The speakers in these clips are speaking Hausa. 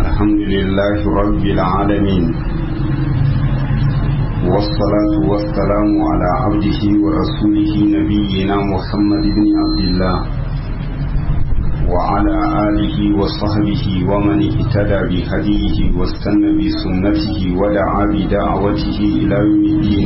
الحمد لله رب العالمين والصلاة والسلام على عبده ورسوله نبينا محمد بن عبد الله وعلى آله وصحبه ومن اهتدى بهديه واستنى بسنته ودعا بدعوته إلى يوم الدين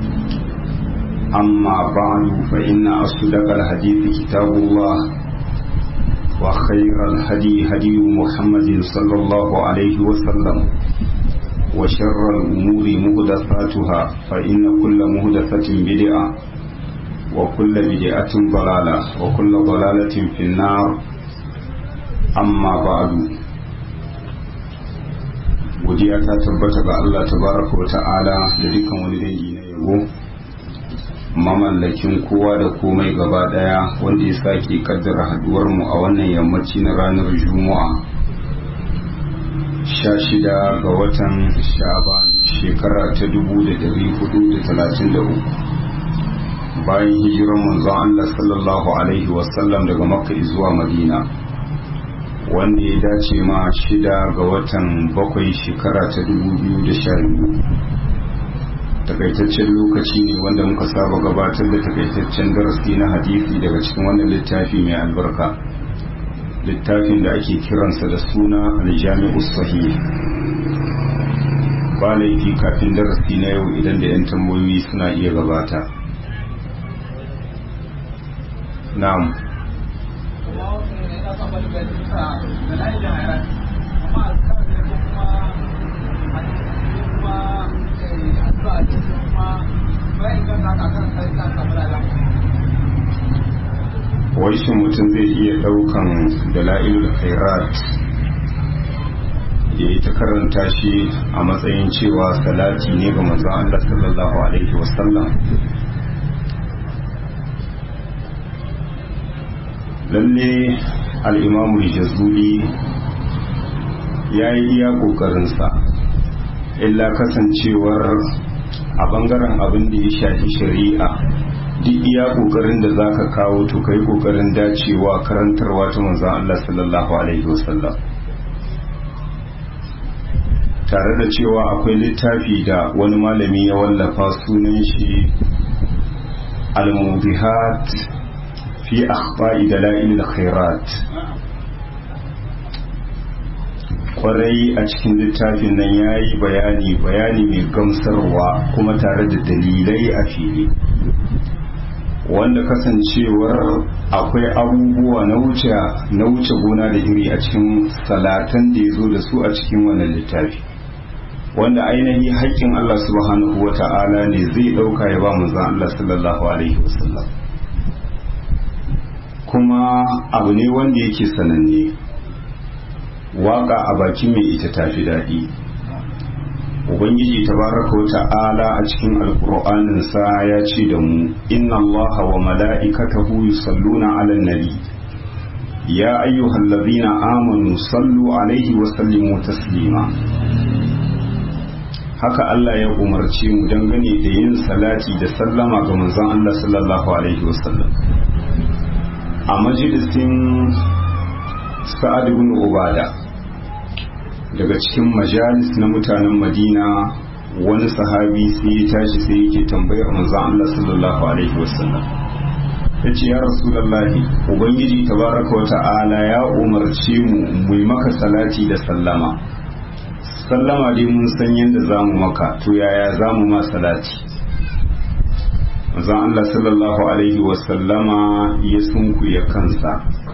أما بعد فإن أصدق الحديث كتاب الله وخير الهدي هدي محمد صلى الله عليه وسلم وشر الأمور مهدفاتها فإن كل مهدفة بدعة وكل بدعة ضلالة وكل ضلالة في النار أما بعد godiya ta tabbata ga Allah tabaraka wa ta'ala da dukkan wani dangi na yabo mamallakin kowa da komai gaba daya wanda ya sake kaddara haduwar mu a wannan yammaci na ranar juma'a sha shida ga watan sha'ban shekara ta dubu da dari hudu da talatin da uku bayan hijirar manzon Allah sallallahu alaihi wasallam daga makka zuwa madina wanda ya dace ma shida ga watan bakwai shekara ta dubu biyu da sha biyu takaitaccen lokaci ne wanda muka saba gabatar da takaitaccen darasi na hadisi daga cikin wannan littafi mai albarka littafin da ake kiransa da suna aljami'u sahih ba laifi kafin darasi na yau idan da 'yan tambayoyi suna iya gabata na'am wai shi mutum zai iya daukan dala'ilul khairat ya yi ta karanta shi a matsayin cewa salati ne ga manzon Allah sallallahu alaihi wasallam lalle al'imamu jazuli ya yi iya ƙoƙarinsa illa kasancewar a bangaren abin da ya shafi shari'a duk iya kokarin da zaka kawo to kai kokarin dacewa karantarwa ta manzon Allah sallallahu alaihi wasallam tare da cewa akwai littafi da wani malami ya wallafa sunan shi al-mubihat fi akhba'i dalail al-khairat kwarai a cikin littafin nan ya yi bayani bayani mai gamsarwa kuma tare da dalilai a fili wanda kasancewar akwai abubuwa na wuce na wuce gona da iri a cikin salatan da ya zo da su a cikin wannan littafi wanda ainihi haƙƙin Allah subhanahu wa ta'ala ne zai ɗauka ya ba manzon Allah sallallahu alaihi wasallam kuma abu ne wanda yake sananne waka a bakin mai ita tafi daɗi ubangiji tabaraka wa ta'ala a cikin alkur'anin sa ya ce da mu inna allaha wa mala'ikatahu yusalluna 'alan nabi ya ayyuhallazina amanu sallu alaihi wa sallimu taslima haka Allah ya umarce mu dangane da yin salati da sallama ga manzon Allah sallallahu alaihi wasallam a majalisin sa'ad ibn ubada daga cikin majalis na mutanen madina wani sahabi sai ya tashi sai yake tambayar manzon Allah sallallahu alaihi wasallam ya ce ya rasulallahi ubangiji tabaraka wa ta'ala ya umarce mu mu maka salati da sallama sallama dai mun san yadda za mu maka to yaya za mu ma salati manzon Allah sallallahu alaihi wasallama ya sunkuya kansa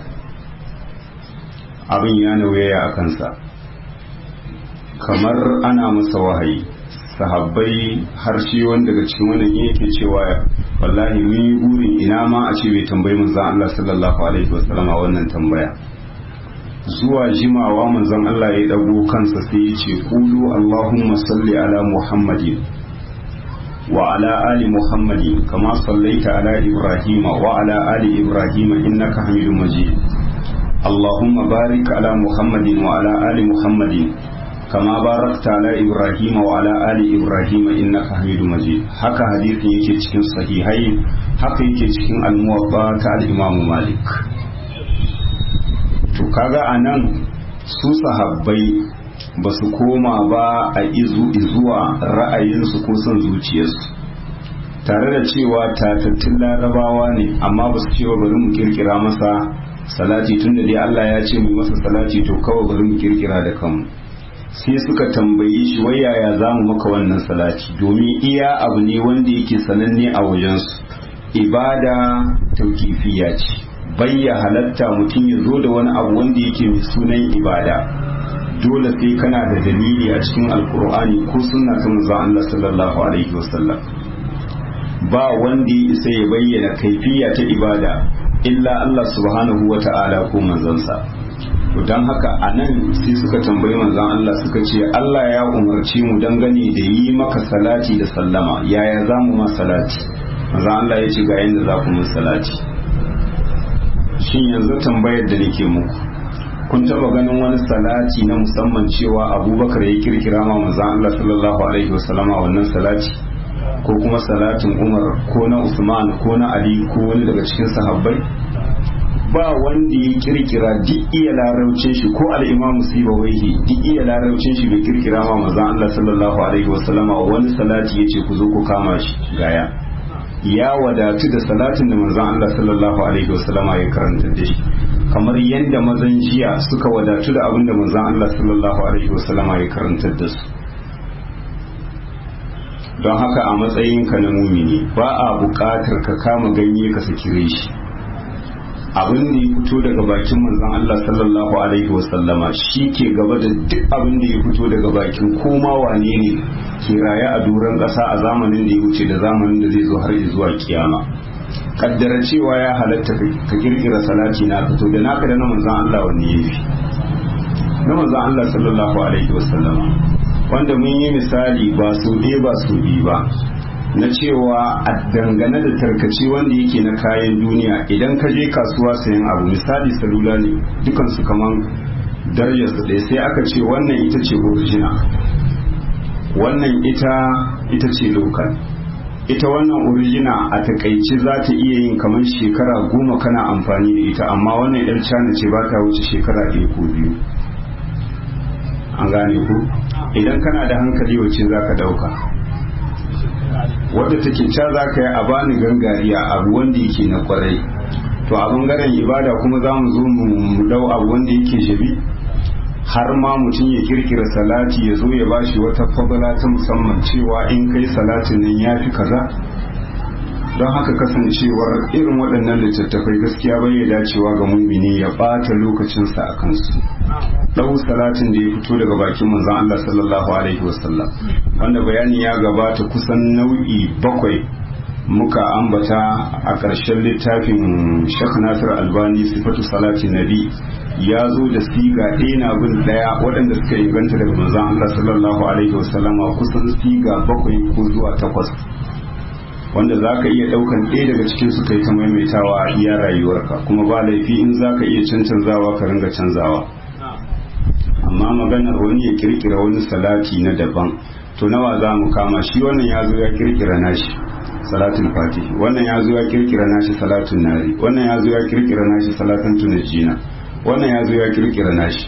abin ya nauyaya a kansa kamar ana masa wahayi sahabbai har shi wanda daga cikin wannan yake cewa wallahi mun yi burin ina ma a ce bai tambayi manzon Allah sallallahu alaihi wasallam a wannan tambaya zuwa jimawa manzon Allah ya dago kansa sai ya ce qulu allahumma salli ala muhammadin wa ala ali muhammadin kama sallaita ala ibrahima wa ala ali ibrahima innaka hamidum majid اللهم بارك على محمد وعلى آل محمد كما باركت على إبراهيم وعلى آل إبراهيم إنك حميد مجيد haka hadisin yake cikin sahihai haka yake cikin al-muwatta ta al-Imam Malik to kaga anan su sahabbai ba su koma ba a izu izuwa ra'ayinsu ko son zuciyarsu tare da cewa tatattun larabawa ne amma ba su cewa bari mu kirkira masa salati tun da dai Allah ya ce mu masa salati to kawai bari mu kirkira da kanmu sai suka tambayi shi wai yaya za mu maka wannan salati domin iya abu ne wanda yake sananne a wajensu ibada taukifiya ce bayya halatta mutum ya zo da wani abu wanda yake mai sunan ibada dole sai kana da dalili a cikin alkur'ani ko sunna ta manzon Allah sallallahu alaihi wasallam ba wanda ya isa ya bayyana kaifiya ta ibada illa Allah subhanahu wa ta'ala ko manzansa to dan haka anan sai suka tambayi manzon Allah suka ce Allah ya umarci mu dangane da yi maka salati da sallama yaya za mu ma salati manzon Allah ya ce ga yanda za ku mun salati shin yanzu tambayar da nake muku kun taba ganin wani salati na musamman cewa abubakar ya kirkira ma manzon Allah sallallahu alaihi wasallama wannan salati ko kuma salatin umar ko na usman ko na ali ko wani daga cikin sahabbai ba wanda ya kirkira duk iya larabcin shi ko al'imam sibawaihi duk iya larabcin shi bai kirkira ma manzon Allah sallallahu alaihi wasallama wani salati yace ku zo ku kama shi gaya ya wadatu da salatin da manzon Allah sallallahu alaihi wasallama ya karanta da shi kamar yadda mazan jiya suka wadatu da abin da manzon Allah sallallahu alaihi wasallama ya karanta da su don haka a matsayinka na mumini ba a buƙatar ka kama ganye ka sakire shi abin da ya fito daga bakin manzon Allah sallallahu alaihi wasallama shi ke gaba da duk abin da ya fito daga bakin koma wane ne ke raye a doron ƙasa a zamanin da ya wuce da zamanin da zai zo har zuwa kiyama kaddara cewa ya halatta ka kirkira salati na fito da naka da na manzon Allah wanne yafi na manzon Allah sallallahu alaihi wasallama wanda mun yi misali ba su ɗaya ba su biyu ba na cewa a dangane da tarkace wanda yake na kayan duniya idan ka je kasuwa sayan abu misali salula ne dukansu kaman darajarsu ɗaya sai aka ce wannan ita ce original wannan ita ita ce local ita wannan original a takaice za ta iya yin kamar shekara goma kana amfani da ita amma wannan yar cana ce ba ta wuce shekara ɗaya ko biyu an gane ku idan kana da hankali wacce za ka ɗauka wadda take ca za ka yi a bani gangariya abu wanda yake na kwarai to a bangaren ibada kuma za mu zo mu dau abu wanda yake jabi har ma mutum ya kirkira salati ya zo ya bashi wata fadala ta musamman cewa in kai salatin nan ya fi kaza don haka kasancewar irin waɗannan littattafai gaskiya bai ya dacewa ga mumini ya ɓata lokacinsa a kansu ɗau salatin da ya fito daga bakin manzon Allah sallallahu alaihi wasallam wanda bayani ya gabata kusan nau'i bakwai muka ambata a ƙarshen littafin Sheikh Nasir Albani sifatu salatin nabi ya zo da siga ɗaya na bin ɗaya waɗanda suka inganta daga manzon Allah sallallahu alaihi wasallama kusan siga bakwai ko zuwa takwas wanda za ka iya ɗaukan ɗaya daga cikin su kai ta maimaitawa a iya rayuwarka kuma ba laifi in za ka iya cancanzawa ka ringa canzawa amma maganar wani ya kirkira wani salati na daban to nawa za mu kama shi wannan ya zo ya kirkira nashi salatul fatih wannan ya zo ya kirkira nashi salatun nari wannan ya zo ya kirkira nashi salatun tunajina wannan ya zo ya kirkira nashi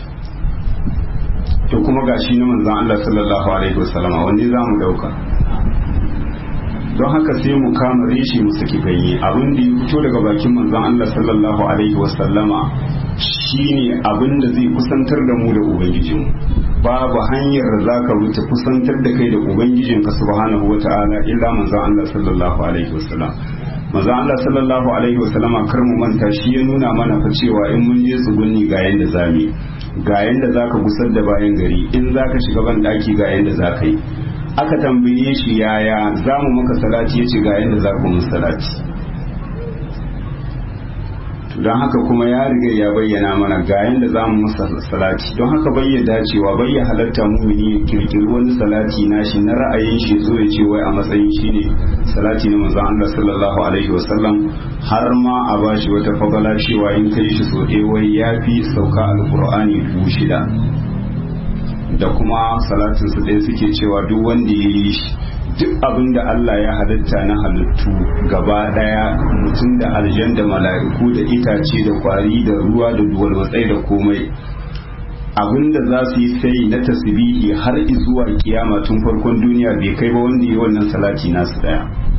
to kuma gashi na manzon Allah sallallahu alaihi wasallama wanda za mu dauka don haka sai mu kama reshe mu saki ganye abin da ya fito daga bakin manzon Allah sallallahu alaihi wasallama shine abin da zai kusantar da mu da ubangijin babu hanyar da zaka wuce kusantar da kai da ubangijin ka subhanahu wataala illa manzon Allah sallallahu alaihi wasallam manzon Allah sallallahu alaihi wasallama kar mu manta shi ya nuna mana fa cewa in mun je tsugunni ga yanda zamu ga yanda zaka gusar da bayan gari in zaka shiga ban daki ga yanda zaka yi aka tambaye shi yaya za mu maka salati ya ce ga yadda za ku mun salati don haka kuma ya riga ya bayyana mana ga yadda za mu masa salati don haka bayyana dacewa bayya halatta mumini ya kirkiri wani salati nashi na ra'ayin shi zo ya ce wai a matsayin shi ne salati na manzon Allah sallallahu alaihi wasallam har ma a bashi wata fagala cewa in kai shi so ɗaya wai ya fi sauka alkur'ani dubu shida da kuma salatin su ɗaya suke cewa duk wanda ya yi shi duk abin da Allah ya halitta na halittu gaba ɗaya mutum da aljan da mala'iku da itace da kwari da ruwa da duwalwatsai da komai abinda za su yi sai na tasbihi har zuwa kiyama tun farkon duniya bai kai ba wanda yi wannan salati nasu daya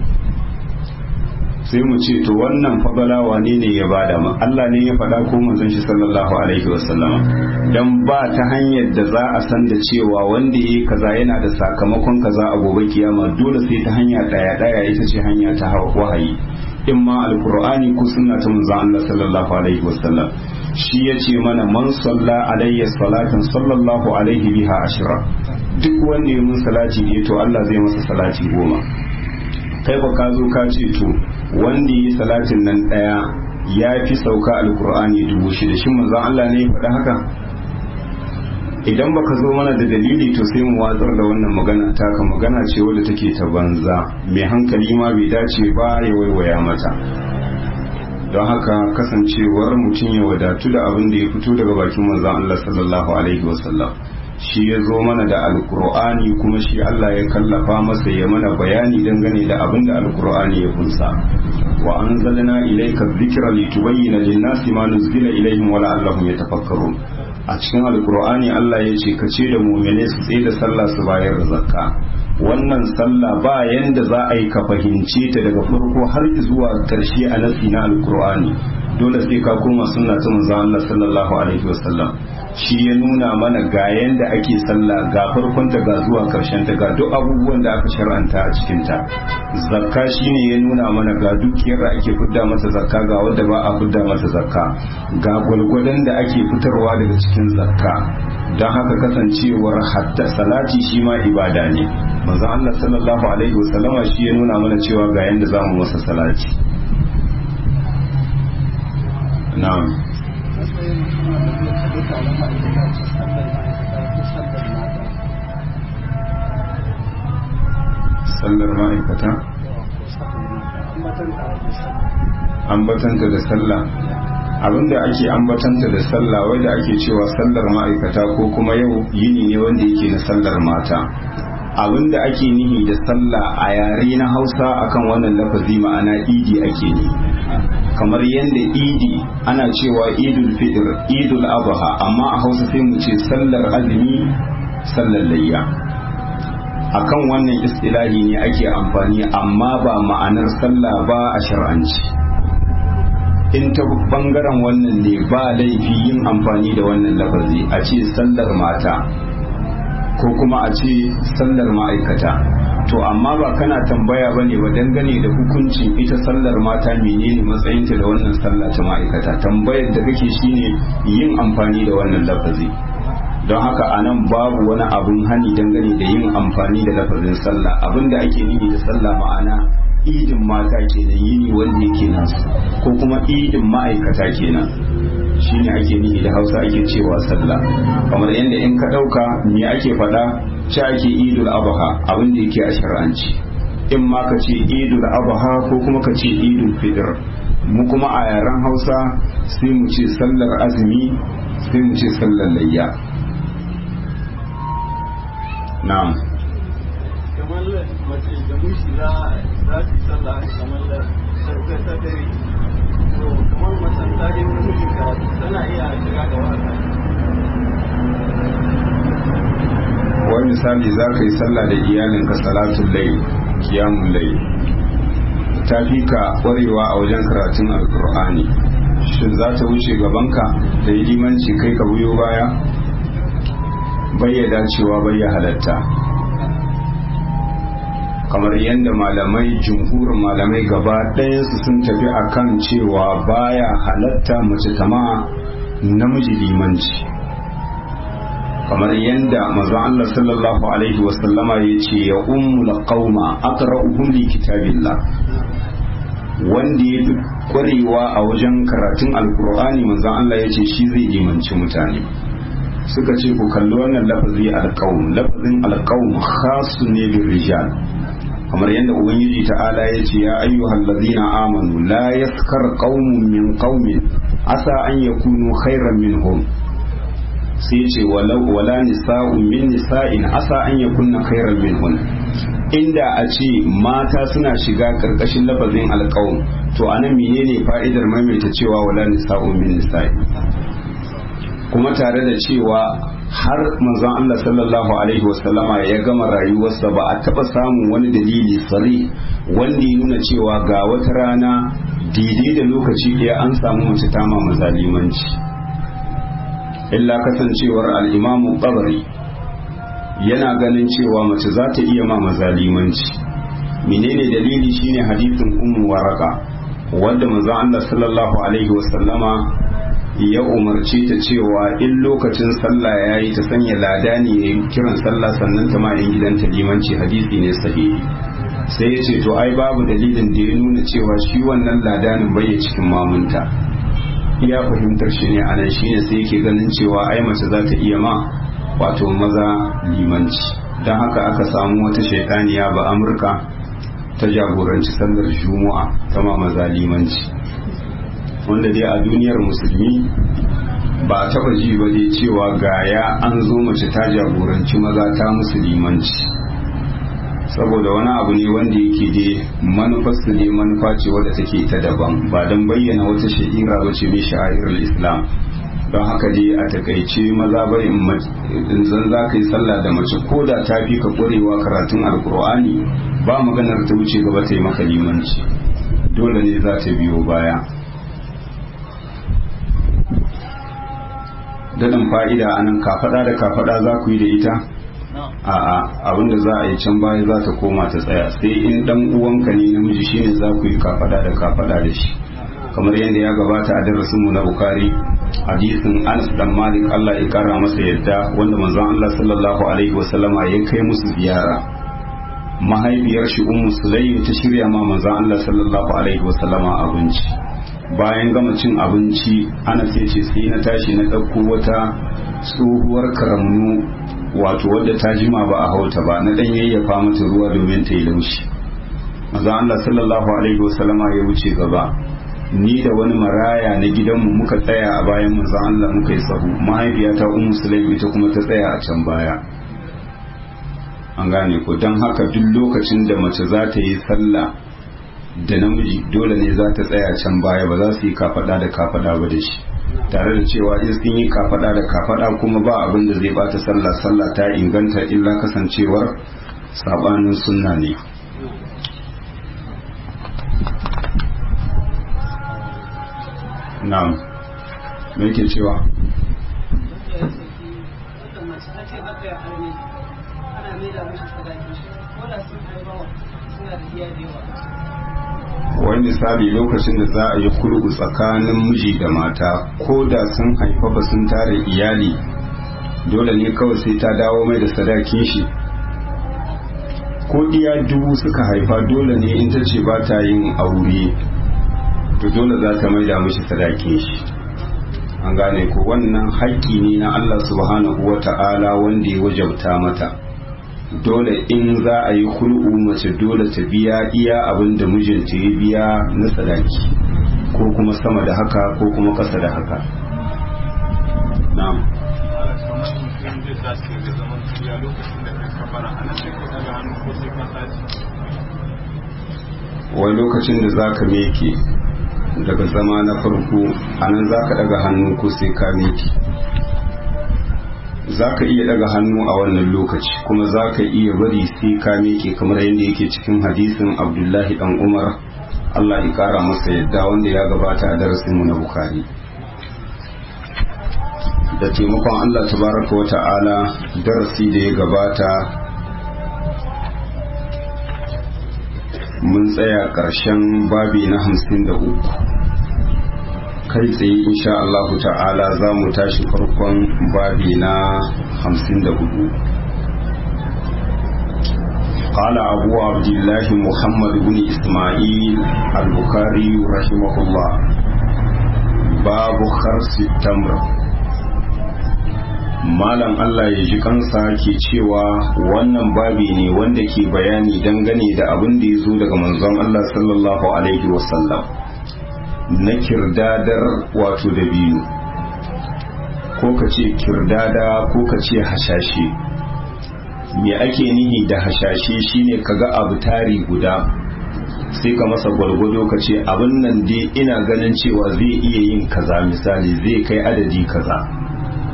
sai mu ce to wannan fadala wane ne ya bada mu Allah ne ya faɗa ko manzon shi sallallahu alaihi wasallama dan ba ta hanyar da za a san da cewa wanda yayi kaza yana da sakamakon kaza a gobe kiyama dole sai ta hanya daya daya ita ce hanya ta wahayi in ma alqur'ani ko sunna ta manzon Allah sallallahu alaihi wasallam shi yace mana man salla alayya salatan sallallahu alaihi biha ashra duk wanda ya mun salati ne to Allah zai masa salati goma kai ba ka zo ka ce to wanda yi salatin nan daya ya fi sauka alkur'ani dubu shida shin manzon Allah ne ya faɗa haka idan baka zo mana da dalili to sai mu watsar da wannan magana taka magana ce wadda take ta banza mai hankali ma bai dace ba ya waiwaya mata don haka kasancewar mutum ya wadatu da abin da ya fito daga bakin manzon Allah sallallahu alaihi wasallam shi ya zo mana da alkur'ani kuma shi Allah ya kallafa masa ya mana bayani dangane da abin da alkur'ani ya kunsa wa anzalna ilayka dhikra litubayyana lin-nasi ma nuzila ilayhim wa la'allahum yatafakkarun a cikin alkur'ani Allah ya ce ka ce da mu'mine su tsaye da sallah su bayar da zakka wannan sallah ba yanda za a yi ka fahimce ta daga farko har zuwa karshe a nasi na alkur'ani dole sai ka koma sunna ta manzon Allah sallallahu alaihi wasallam shi ya nuna mana ga yanda ake sallah ga farkon ta ga zuwa karshen ta ga duk abubuwan da aka shar'anta a cikin ta zakka shine ya nuna mana ga dukiyar da ake fidda mata zakka ga wanda ba a fidda mata zakka ga gwalgwadon da ake fitarwa daga cikin zakka don haka kasancewar hatta salati shi ma ibada ne manzo Allah sallallahu alaihi wasallama shi ya nuna mana cewa ga yanda zamu masa salati na'am sallar ma'aikata ambatanta da sallah abinda ake ambatanta da sallah wai da ake cewa sallar ma'aikata ko kuma yau yini ne wanda yake na sallar mata abinda ake nihi da sallah a yare na hausa akan wannan lafazi ma'ana idi ake ne kamar yadda idi ana cewa idul fitr idul adha amma a hausa sai mu ce sallar azumi sallar layya akan wannan istilahi ne ake amfani amma ba ma'anar sallah ba a shar'anci in ta bangaren wannan ne ba laifi yin amfani da wannan lafazi a ce sallar mata ko kuma a ce sallar ma'aikata to amma ba kana tambaya ba ne ba dangane da hukuncin ita sallar mata menene matsayinta da wannan sallah ta ma'aikata tambayar da kake shine yin amfani da wannan lafazi don haka a nan babu wani abun hani dangane da yin amfani da lafazin sallah abin da ake nufi da sallah ma'ana idin mata kenan yini wanda yake nasu ko kuma idin ma'aikata kenan shine ake nihi da hausa ake cewa sallah kamar yadda in ka ɗauka me ake faɗa ci ake idul abaha abin da yake a shar'anci in ma ka ce idul abaha ko kuma ka ce idul fitr mu kuma a yaren hausa sai mu ce sallar azumi sai mu ce sallar layya na'am kamar mace da mushi za za su sallah kamar da sarkar ta dare to kamar macen ta je wurin mijin karatu tana iya shiga ga wata wani misali za ka yi sallah da iyalinka salatun lai kiyamun lai ta fi ka ƙwarewa a wajen karatun alkur'ani shin za ta wuce gabanka da yi limanci kai ka buyo baya bayyada cewa bayya halatta kamar yadda malamai jumhurin malamai gaba ɗayansu sun tafi akan cewa baya halatta mace tama namiji limanci kamar yadda manzon Allah sallallahu alaihi wasallama ya ce ya ummul qauma aqra'uhum li kitabillah wanda ya fi kwarewa a wajen karatun alkur'ani manzon Allah ya ce shi zai limanci mutane suka ce ku kalli wannan lafazi alqaum lafazin alqaum khasun ne bil rijal kamar yadda ubangiji ta'ala ya ce ya ayyuhal ladina amanu la yaskar qaumun min qaumin asa an yakunu khairan minhum sai ce wala nisa'un min nisa'in asa an yakunna khairan minhun inda a ce mata suna shiga karkashin lafazin alqaum to anan menene fa'idar maimaita cewa wala nisa'un min nisa'in kuma tare da cewa har manzon Allah sallallahu alaihi wasallama ya gama rayuwarsa ba a taba samun wani dalili sari wanda ya nuna cewa ga wata rana daidai da lokaci ɗaya an samu mace ta ma mazalimanci illa kasancewar al'imamu ɓabari yana ganin cewa mace za ta iya ma mazalimanci menene dalili shine hadisin ummu waraka wanda manzon Allah sallallahu alaihi wasallama ya umarce ta cewa in lokacin sallah ya yi ta sanya lada ne ya yi kiran sallah sannan ta ma'in gidanta limanci hadisi ne sahihi sai ya ce to ai babu dalilin da ya nuna cewa shi wannan ladanin bai cikin mamunta iya fahimtar shi ne anan shine sai yake ganin cewa ai mace za ta iya ma wato maza limanci don haka aka samu wata shaitaniya ba amurka ta jagoranci sallar juma'a ta ma maza limanci wanda dai a duniyar musulmi ba a taba ji ba dai cewa gaya an zo mace ta jagoranci maza ta musulmanci saboda wani abu ne wanda yake dai manufarsu dai manufa ce wadda take ta daban ba don bayyana wata sha'ira ba ce mai sha'irar islam don haka dai a takaice maza bai in zan za ka yi sallah da mace ko da ta fi ka ƙwarewa karatun alkur'ani ba maganar ta wuce gaba ta yi maka limanci dole ne za ta biyo baya daɗin fa'ida a nan kafaɗa da kafaɗa za ku yi da ita a'a abinda za a yi can baya za ta koma ta tsaya sai in dan uwanka ne namiji shine za ku yi kafaɗa da kafaɗa da shi kamar yadda ya gabata a darasin mu na bukari hadisin anas dan malik Allah ya kara masa yadda wanda manzon Allah sallallahu alaihi wasallama ya kai musu ziyara mahaifiyar shi ummu sulaim ta shirya ma manzon Allah sallallahu alaihi wasallama abinci bayan gama cin abinci ana sai ce sai na tashi na ɗauko wata tsohuwar karamnu wato wadda ta jima ba a hauta ba na ɗan yayyafa mata ruwa domin ta yi laushi maza Allah sallallahu alaihi wasallama ya wuce gaba ni da wani maraya na gidanmu muka tsaya a bayan manzon Allah muka yi sahu mahaifiyata ummu sulaim ita kuma ta tsaya a can baya an gane ko don haka duk lokacin da mace za ta yi sallah da namiji dole ne za ta tsaya can baya ba za su yi kafada da kafada ba da shi tare da cewa in sun yi kafada da kafada kuma ba abin da zai bata sallah sallah ta inganta illa kasancewar sabanin sunna ne na'am me yake cewa wani misali lokacin da za a yi kulku tsakanin miji da mata ko da sun haifa ba sun tare iyali dole ne kawai sai ta dawo mai da sadakin shi ko iya dubu suka haifa dole ne in ta ce ba ta yin aure to dole za ta maida mishi sadakin shi an gane ko wannan haƙƙi ne na Allah subhanahu wa ta'ala wanda ya wajabta mata dole in za a yi hul'u mace dole ta biya iya abin da mijinta ya biya na sadaki ko kuma sama da haka ko kuma ƙasa da haka na'am wai lokacin da za ka meke daga zama na farko anan za ka daga hannu ko sai ka meke za ka iya daga hannu a wannan lokaci kuma za ka iya bari sai ka miƙe kamar yadda yake cikin hadisin abdullahi dan umar allah ya kara masa yadda wanda ya gabata a darasinmu na bukari da taimakon allah tabaraka wa ta'ala darasi da ya gabata mun tsaya ƙarshen babi na hamsin da uku kai tsaye insha Allah ta'ala za mu tashi farkon babi na hamsin da hudu قال أبو عبد الله محمد بن إسماعيل البخاري رحمه الله باب خرس التمر malam Allah ya ji kansa ke cewa wannan babi ne wanda ke bayani dangane da abin da ya zo daga manzon Allah sallallahu alaihi wasallam na kirdadar wato da biyu ko ka ce kirdada ko ka ce hashashe me ake nihi da hashashe shine kaga abu tari guda sai ka masa gwargwado ka ce abin nan dai ina ganin cewa zai iya yin kaza misali zai kai adadi kaza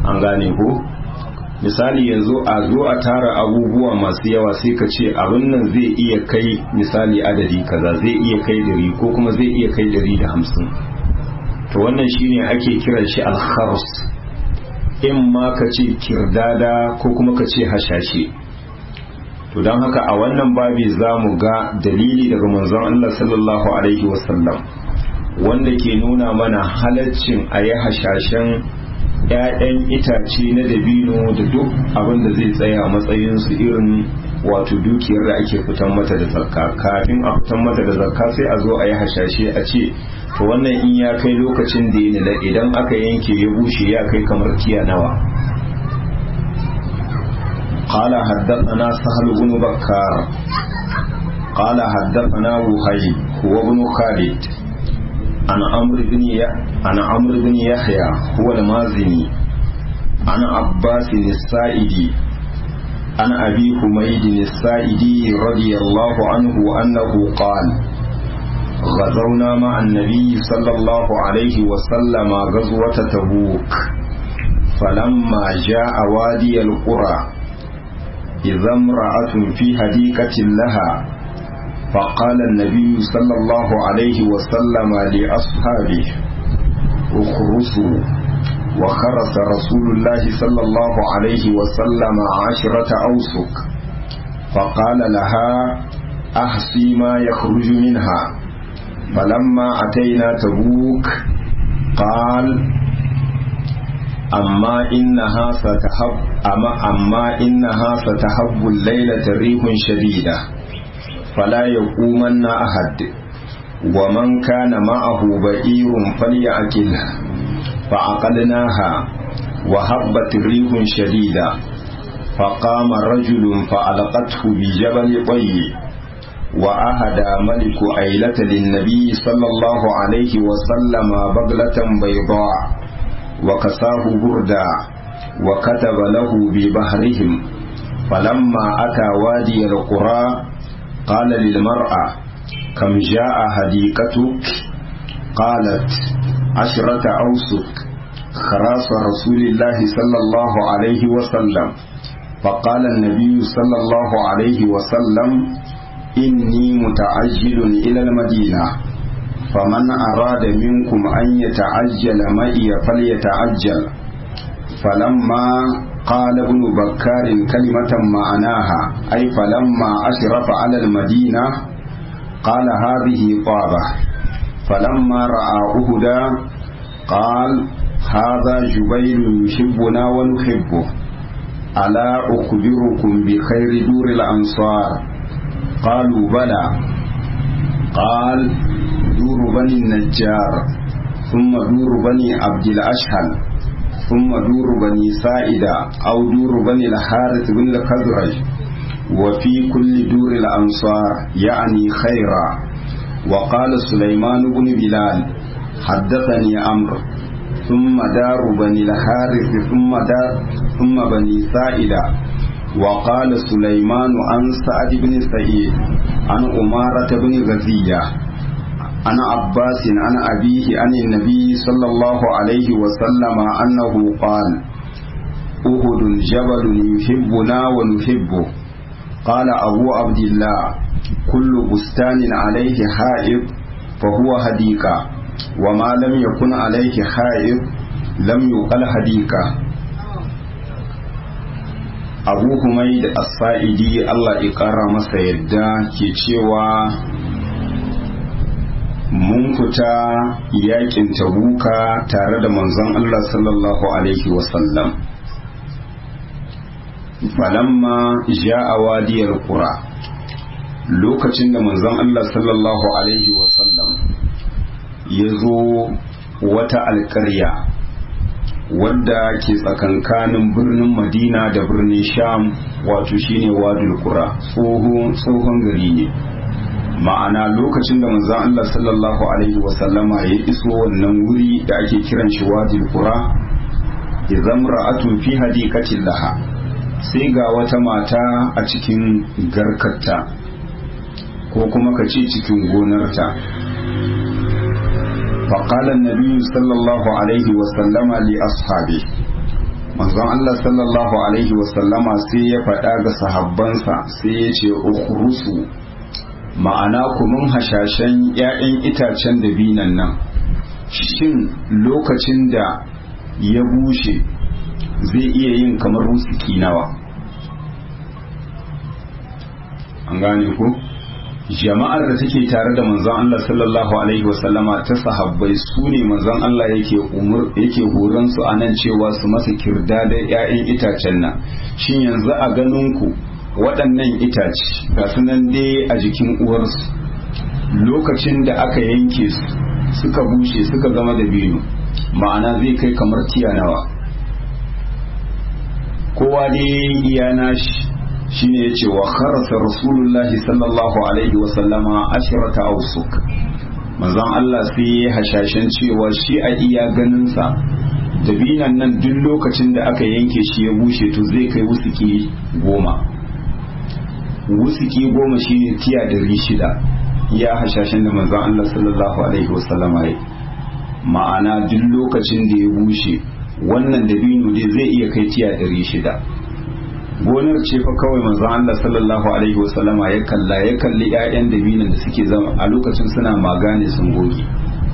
an gane ko misali yanzu a zo a tara abubuwa masu yawa sai ka ce abin nan zai iya kai misali adadi kaza zai iya kai dari ko kuma zai iya kai dari da hamsin to wannan shine ake kiran shi alkhars in ma ka ce kirdada ko kuma ka ce hashashe to don haka a wannan babi za mu ga dalili daga manzon Allah sallallahu alaihi wasallam wanda ke nuna mana halaccin a yi hashashen 'ya'yan itace na dabino da duk abin da zai tsaya matsayinsu irin wato dukiyar da ake fitan mata da zakka kafin a fitan mata da zakka sai a zo a yi hashashe a ce to wannan in ya kai lokacin da ya nila idan aka yanke ya bushe ya kai kamar tiya nawa قال حدثنا سهل بن بكار قال حدثنا وهيب هو بن خالد عن عمرو بن عن عمرو بن يحيى هو المازني عن عباس السائدي عن ابي حميد السائدي رضي الله عنه انه قال غزونا مع النبي صلى الله عليه وسلم غزوة تبوك فلما جاء وادي القرى إذا امرأة في هديكة لها فقال النبي صلى الله عليه وسلم لأصحابه اخرسوا وخرس رسول الله صلى الله عليه وسلم عشرة أوسك فقال لها أحصي ما يخرج منها فلما أتينا تبوك قال أما إنها ستحب أما, أما إنها ستحب الليلة ريح شديدة فلا يقومن أحد ومن كان معه بئير فليأكله فعقلناها وهبت ريح شديدة فقام رجل فألقته بجبل طي وأهدى ملك أيلة للنبي صلى الله عليه وسلم بغلة بيضاء وكساه بردا وكتب له ببهرهم فلما أتى وادي القرى قال للمرأة كم جاء هديكتك قالت عشرة أوسك خراس رسول الله صلى الله عليه وسلم فقال النبي صلى الله عليه وسلم إني متعجل إلى المدينة فمن أراد منكم أن يتعجل معي فليتعجل فلما قال ابن بكار كلمة معناها أي فلما أشرف على المدينة قال هذه طابة فلما رأى أهدا قال هذا جبير يحبنا ونحبه ألا أخبركم بخير دور الأنصار قالوا بلى قال دور بني النجار ثم دور بني عبد الأشهل ثم دور بني سائدة أو دور بني الحارث بن الخزرج وفي كل دور الأنصار يعني خيرا وقال سليمان بن بلال حدثني أمر ثم دار بني الحارث ثم دار ثم بني سائدة وقال سليمان عن سعد بن سعيد عن أمارة بن غزية عن عباس عن أبيه عن النبي صلى الله عليه وسلم أنه قال أهد جبل يحبنا ونحبه قال أبو عبد الله كل بستان عليه حائط فهو هديكة وما لم يكن عليه حائط لم يقل هديكة abu humai da asa'idi Allah ya ƙara masa yadda ke cewa mun fita yakin tabuka tare da manzon Allah sallallahu alaihi wasallam falamma ja'a wadiyar qura lokacin da manzon Allah sallallahu alaihi wasallam ya zo wata alƙarya wadda ke tsakankanin birnin madina da birnin sham wato shine wadul qura tsohon gari ne ma'ana lokacin da manzon Allah sallallahu alaihi wasallama ya iso wannan wuri da ake kiran shi wadul qura idan ra'atun fi hadiqatin laha sai ga wata mata a cikin garkarta ko kuma ka ce cikin gonarta فقال النبي صلى الله عليه وسلم لأصحابه manzon Allah sallallahu alaihi wasallama sai ya faɗa ga sahabbansa sai ya ce ukhrusu ma'ana kumin hashashen 'ya'yan itacen dabinan nan shin lokacin da ya bushe zai iya yin kamar wusuki nawa an gane ku jama'ar da take tare da manzon Allah sallallahu alaihi wasallama ta sahabbai su ne manzon Allah yake umur yake horon su anan cewa su masa kirda da ƴaƴan itacen nan shin yanzu a ganin ku waɗannan itace ga su nan dai a jikin uwarsu lokacin da aka yanke su suka bushe suka zama da biyu ma'ana zai kai kamar tiya nawa kowa dai iya nashi shine yace wa kharasa rasulullahi sallallahu alaihi wa sallama ashrata awsuk manzon Allah sai ya hashashen cewa shi a iya ganin sa dabinan nan duk lokacin da aka yanke shi ya bushe to zai kai wusuki goma wusuki goma shine tiya ɗari shida ya hashashen da manzon Allah sallallahu alaihi wa sallama ya ma'ana duk lokacin da ya bushe wannan dabino dai zai iya kai tiya ɗari shida gonar ce fa kawai manzo Allah sallallahu alaihi wasallama ya kalla ya kalli ƴaƴan dabinan da suke zama a lokacin suna magane sun goge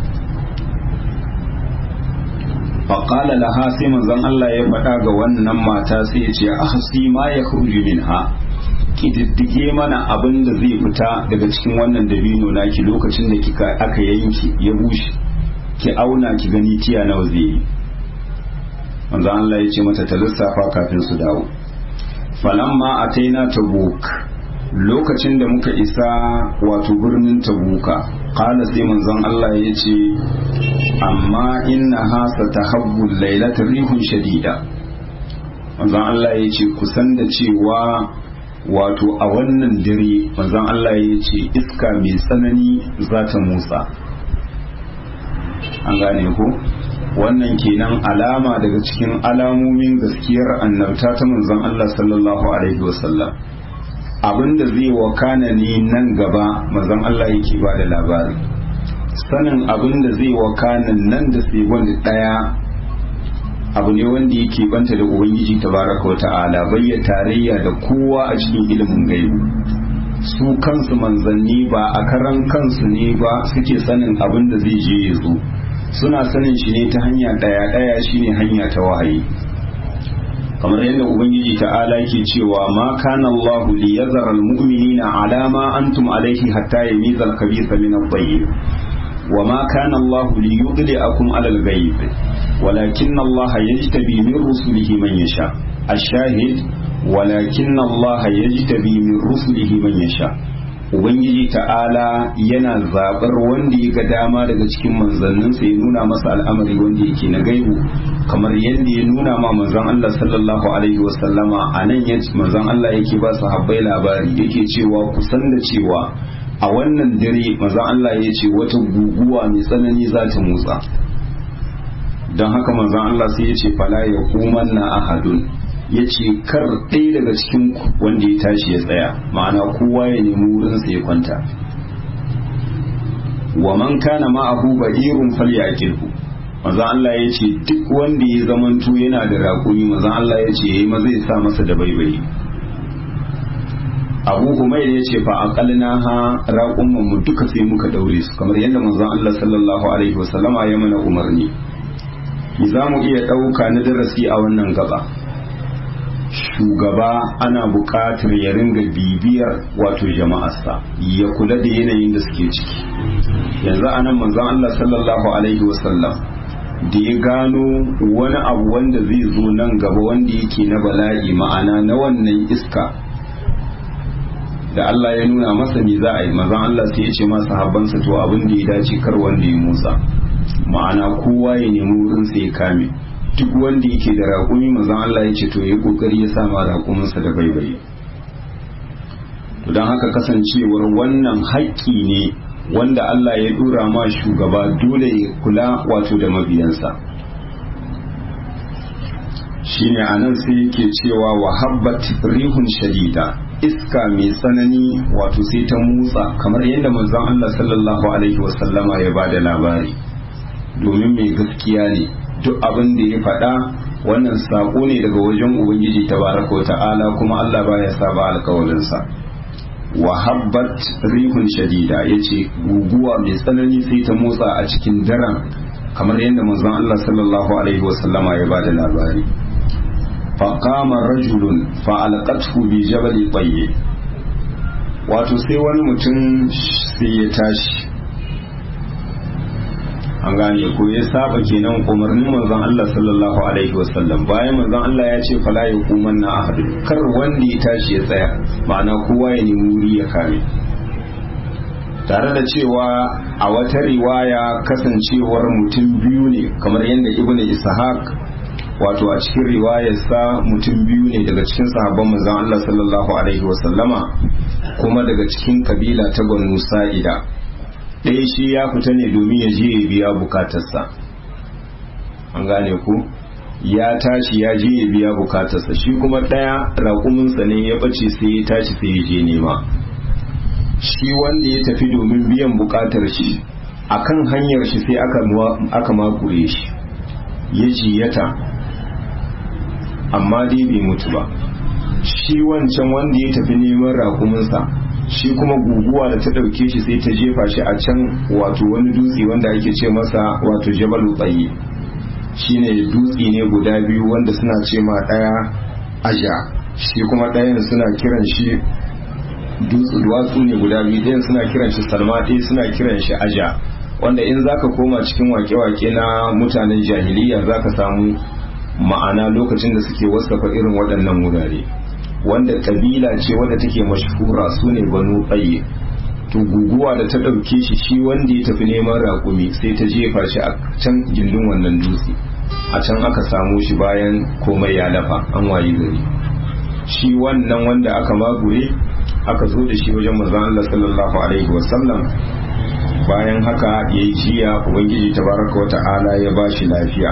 faqala laha sai manzon Allah ya faɗa ga wannan mata sai ya ce ahsi ma ya khruju minha kididdige mana abin da zai fita daga cikin wannan dabino naki lokacin da kika aka yanki ya bushe ki auna ki gani tiya nawa zai yi manzo Allah ya ce mata ta lissafa kafin su dawo falamma ataina tabuk lokacin da muka isa wato birnin tabuka qala sai manzon Allah ya ce amma inna ha satahabbu laylata rihun shadida manzon Allah ya ce kusan da cewa wato a wannan dare manzon Allah ya ce iska mai tsanani za ta motsa an gane ko wannan kenan alama daga cikin alamomin gaskiyar annabta ta manzon Allah sallallahu alaihi wasallam abinda zai wakana ne nan gaba manzon Allah yake ba da labari sanin abinda zai wakana nan da sai wanda daya abu ne wanda yake banta da ubangiji tabaraka wata'ala bayya tarayya da kowa a cikin ilimin gaibu su kansu manzanni ba a karan kansu ne ba suke sanin abin da zai je ya zo suna sanin shi ne ta hanya daya daya shine hanya ta wahayi kamar yadda ubangiji ta'ala yake cewa ma kana Allahu li yazara almu'minina ala ma antum alayhi hatta yamiza al-khabitha min at-tayyib wa ma kana Allahu li yudli'akum ala al-ghayb walakin Allah yajtabi min rusulihi man yasha ash-shahid walakin Allah yajtabi min rusulihi man yasha ubangiji ta'ala yana zaɓar wanda ya ga dama daga cikin manzanninsa ya nuna masa al'amari wanda yake na gaibu kamar yadda ya nuna ma manzan Allah sallallahu alaihi wasallama a nan ya manzan Allah yake ba su habbai labari yake cewa kusan da cewa a wannan dare manzan Allah ya ce wata guguwa mai tsanani za ta motsa don haka manzan Allah sai ya ce fala ya kuman na ahadun ya ce kar ɗaya daga cikin wanda ya tashi ya tsaya ma'ana kowa ya nemi wurinsa ya kwanta wa man kana ma'ahu ba'irun falyakilhu maza Allah ya ce duk wanda ya zamanto yana da raƙumi maza Allah ya ce yayi maza ya sa masa da baibayi Abu Humayr ya ce fa aqalna ha raƙumman mu duka sai muka daure su kamar yadda manzon Allah sallallahu alaihi wasallama ya mana umarni za mu iya ɗauka na darasi a wannan gaba shugaba ana buƙatar ya ringa bibiyar wato jama'arsa ya kula da yanayin da suke ciki yanzu anan manzon Allah sallallahu alaihi wasallam da ya gano wani abu wanda zai zo nan gaba wanda yake na bala'i ma'ana na wannan iska da Allah ya nuna masa me za a yi manzon Allah sai ya ce masa habbansa to abin da ya dace kar wanda ya musa ma'ana kowa ya nemi wurin sai ya kame duk wanda yake da raƙumi manzon Allah ya ce to ya kokari ya sama raƙuminsa da baibaye to don haka kasancewar wannan haƙƙi ne wanda Allah ya dora ma shugaba dole ya kula wato da mabiyansa shine anan sai yake cewa wa habbat rihun shadida iska mai tsanani wato sai ta motsa kamar yadda manzon Allah sallallahu alaihi wasallama ya bada labari domin mai gaskiya ne duk abin da ya faɗa wannan sako ne daga wajen ubangiji tabaraka wa ta'ala kuma Allah baya saba alkawalinsa wa habbat rihun shadida yace guguwa mai tsanani sai ta motsa a cikin daren kamar yadda manzon Allah sallallahu alaihi wasallama ya bada labari faqama rajulun fa alqathu bi jabal tayyib wato sai wani mutum sai ya tashi an gane ko ya saba kenan umarnin manzon Allah sallallahu alaihi wasallam bayan manzon Allah ya ce fala ya kuman na ahadu kar wanda ya tashi ya tsaya ma'ana kowa ya nemi wuri ya kame tare da cewa a wata riwaya kasancewar mutum biyu ne kamar yadda ibnu ishaq wato a cikin riwayarsa mutum biyu ne daga cikin sahabban manzon Allah sallallahu alaihi wasallama kuma daga cikin kabila ta Banu Sa'ida ɗaya shi ya fita ne domin ya je ya biya bukatarsa an gane ku ya tashi ya je ya biya bukatarsa shi kuma ɗaya raƙuminsa ne ya ɓace sai ya tashi sai ya je nema shi wanda ya tafi domin biyan bukatar shi akan hanyar shi sai aka makure shi ya jiyata amma dai bai mutu ba shi wancan wanda ya tafi neman raƙuminsa shi kuma guguwa da ta ɗauke shi sai ta jefa shi a can wato wani dutse wanda ake ce masa wato jabalu tsaye shine dutse ne guda biyu wanda suna ce ma ɗaya aja shi kuma ɗayan suna kiran shi duwatsu ne guda biyu ɗayan suna kiran shi salma ɗaya suna kiran shi aja wanda in zaka koma cikin wake-wake na mutanen jahiliya zaka samu ma'ana lokacin da suke wasafa irin waɗannan wurare wanda kabila ce wadda take mashhura su ne banu tsaye to guguwa da ta ɗauke shi shi wanda ya tafi neman raƙumi sai ta jefa shi a can gindin wannan dutse a can aka samu shi bayan komai ya lafa an wayi gari shi wannan wanda aka magure aka zo da shi wajen manzon Allah sallallahu alaihi wasallam bayan haka yayi jiya ubangiji tabaraka wa ta'ala ya bashi lafiya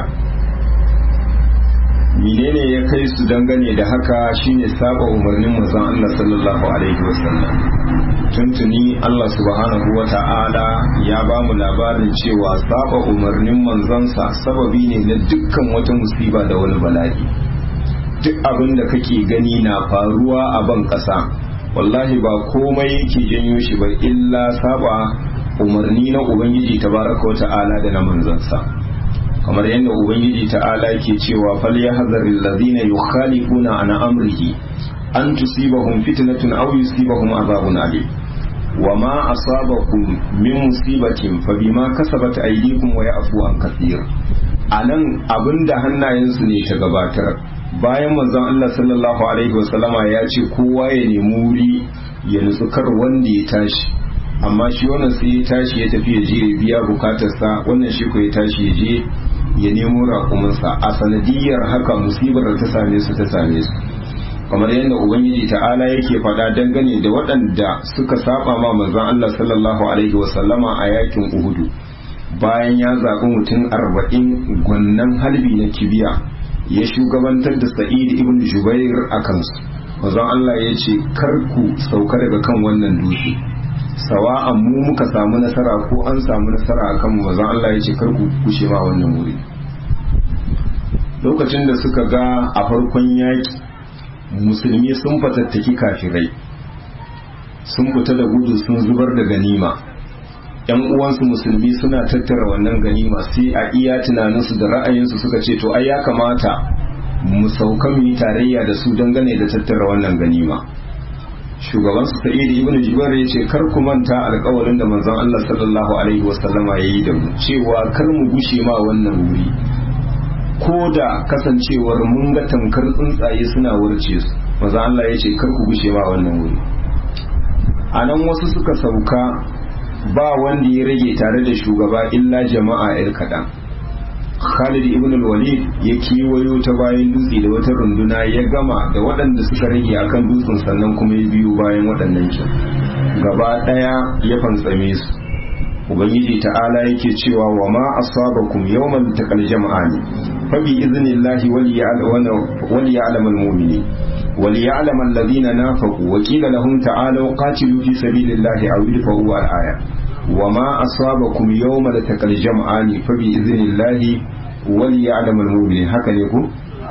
menene ya kai su dangane da haka shine saba umarnin manzon Allah sallallahu alaihi wasallam tuntuni Allah subhanahu wa ta'ala ya ba mu labarin cewa saba umarnin manzansa sababi ne na dukkan wata musiba da wani bala'i duk abin da kake gani na faruwa a ban kasa wallahi ba komai yake janyo shi ba illa saba umarni na ubangiji tabaraka wa ta'ala da na manzansa kamar yadda ubangiji ta'ala ke cewa fal yahzaril ladina yukhalifuna an amrihi an tusibahum fitnatun aw yusibahum azabun alim wama asabakum min musibatin fa bima kasabat aydikum wa ya'fu an kathir anan abinda hannayensu ne ta gabatar bayan manzon Allah sallallahu alaihi wasallama ya ce kowa ya nemi wuri ya nutsu kar wanda ya tashi amma shi wannan sai ya tashi ya tafi ya je ya biya bukatarsa wannan shi ko ya tashi ya je ya nemo raƙuminsa a sanadiyar haka musibar da ta same su ta same su kamar yadda ubangiji ta'ala yake faɗa dangane da waɗanda suka saba ma manzon Allah sallallahu alaihi wasallama a yakin Uhudu bayan ya zaɓi mutum arba'in gwannan halbi na kibiya ya shugabantar da Sa'id ibn Jubair a kansu manzon Allah ya ce kar ku sauka daga kan wannan dutse sawa'an mu muka samu nasara ko an samu nasara akan mu manzon Allah ya ce kar ku kushe ma wannan wuri lokacin da suka ga a farkon yaki musulmi sun fatattaki kafirai sun fita da gudu sun zubar da ganima yan uwansu musulmi suna tattara wannan ganima sai a iya tunaninsu da ra'ayinsu suka ce to ai ya kamata mu sauka mu yi tarayya da su dangane da tattara wannan ganima shugaban su sa'id ibn jubair ya ce kar ku manta alƙawarin da manzon Allah sallallahu alaihi wasallama yayi da mu cewa kar mu gushe ma wannan wuri ko da kasancewar mun ga tamkar tsuntsaye suna wurce su manzon Allah ya ce kar ku gushe ma wannan wuri a nan wasu suka sauka ba wanda ya rage tare da shugaba illa jama'a yar kaɗan Khalid ibn al-Walid ya kiwayo ta bayan dutse da wata runduna ya gama da waɗanda suka rage akan dutsen sannan kuma ya biyu bayan waɗannan kin gaba ɗaya ya fantsame su ubangiji ta'ala yake cewa wa ma asabakum yawmal taqal jam'ani fa bi idhnillahi wal ya'lam al-mu'minin wal ya'lam alladhina nafaqu wa qila lahum ta'alu qatilu fi sabilillahi aw idfa'u al-aya وما أصابكم يوم التقى الجمعان فبإذن الله وليعلم المؤمنين haka ne ku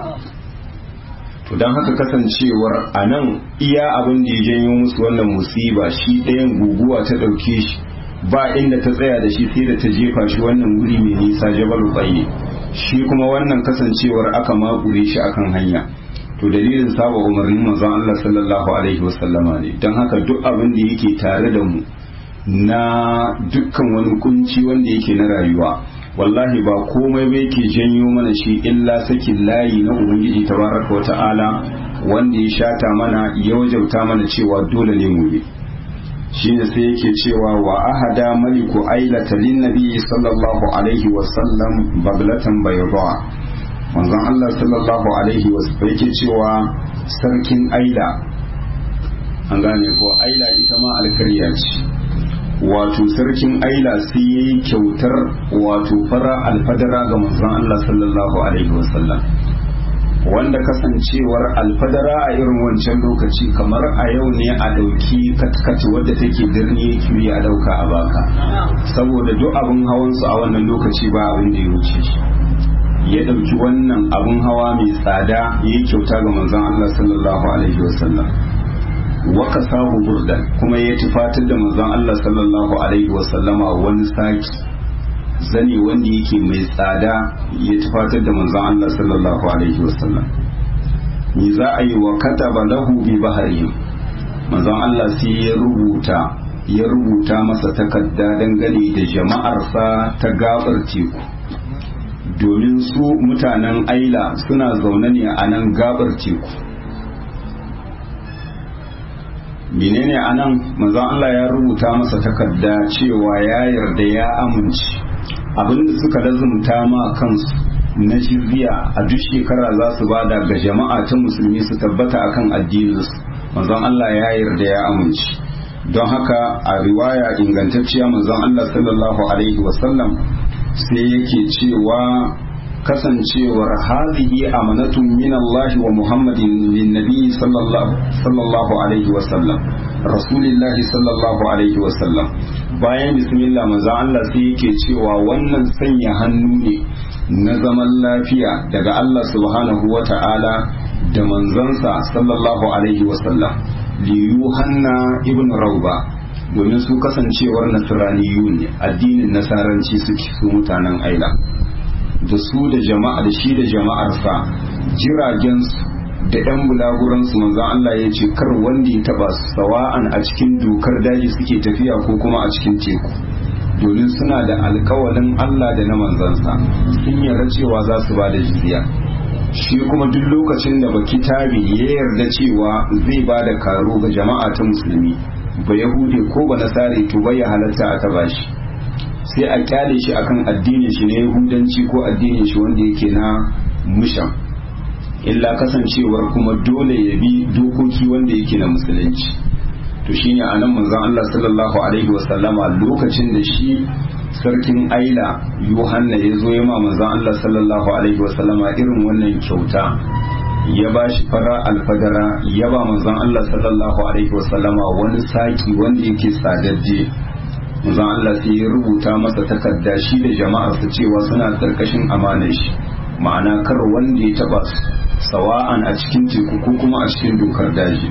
to don haka kasancewar a nan iya abin da ya janyo musu wannan musiba shi ɗayan guguwa ta ɗauke shi ba inda ta tsaya da shi sai da ta jefa shi wannan wuri mai nisa jabalu tsaye shi kuma wannan kasancewar aka makure shi akan hanya to dalilin saba umarnin manzon Allah sallallahu alaihi wasallama ne don haka duk abin da yake tare da mu na dukkan wani kunci wanda yake na rayuwa wallahi ba komai bai ke janyo mana shi illa sakin layi na ubangiji tabaraka wa ta'ala wanda ya shata mana ya wajauta mana cewa dole ne mu bi shine sai yake cewa wa ahada maliku ailata lin nabi sallallahu alaihi wa sallam baglatan bayda manzon Allah sallallahu alaihi wa sallam yake cewa sarkin aila an gane ko aila ita ma alkarya ce wato sarkin aila sai ya yi kyautar wato fara alfadara ga manzon Allah sallallahu alaihi wasallam wanda kasancewar alfadara a irin wancan lokaci kamar a yau ne a ɗauki katkat wadda take birni kiri a ɗauka a baka saboda duk abin hawansu a wannan lokaci ba abin da ya wuce shi ya ɗauki wannan abin hawa mai tsada ya yi kyauta ga manzon Allah sallallahu alaihi wasallam waka sahu burdan kuma ya tufatar da manzon Allah sallallahu alaihi wasallama wani saki zani wanda yake mai tsada ya tufatar da manzon Allah sallallahu alaihi wasallam ni za a yi wa kataba lahu bi baharihim manzon Allah sai ya rubuta ya rubuta masa takarda dangane da jama'arsa ta gabar teku domin su mutanen aila suna zaune ne a nan gabar teku menene anan manzon Allah ya rubuta masa takarda cewa ya yarda ya amince abinda suka lazumta ma kansu na jizya a duk shekara za su bada ga jama'a ta musulmi su tabbata akan addininsu manzon Allah ya yarda ya amince don haka a riwaya ingantacciya manzon Allah sallallahu alaihi wasallam sai yake cewa kasancewar hadhihi amanatun min Allah wa Muhammadin lin nabi sallallahu alaihi wa sallam rasulillahi sallallahu alaihi wa sallam bayan bismillah manzo Allah sai yake cewa wannan sanya hannu ne na zaman lafiya daga Allah subhanahu wa ta'ala da manzansa sallallahu alaihi wa sallam li yuhanna ibn rauba domin su kasancewar nasraniyun ne addinin nasaranci suke su mutanen aila da su da jama'a da shi da jama'arsa jiragensu da yan bulaguransu manzan Allah ya ce kar wanda ya taba sawa'an a cikin dokar daji suke tafiya ko kuma a cikin teku domin suna da alkawalin Allah da na manzansa sun yarda cewa za su ba da jizya shi kuma duk lokacin da baki tabi ya yarda cewa zai ba da karo ga jama'a ta musulmi ba yahude ko ba nasare to bai halatta a taba shi sai a kyale shi akan addinin shi na yahudanci ko addinin shi wanda yake na mushan illa kasancewar kuma dole ya bi dokoki wanda yake na musulunci to shine anan manzon Allah sallallahu alaihi wasallama lokacin da shi sarkin aila yohanna ya zo ya ma manzon Allah sallallahu alaihi wasallama irin wannan kyauta ya ba shi fara alfadara ya ba manzon Allah sallallahu alaihi wasallama wani saki wanda yake sadadde manzon Allah sai ya rubuta masa takarda shi da jama'arsa cewa suna karkashin amanar shi ma'ana kar wanda ya taba su sawa'an a cikin teku ko kuma a cikin dokar daji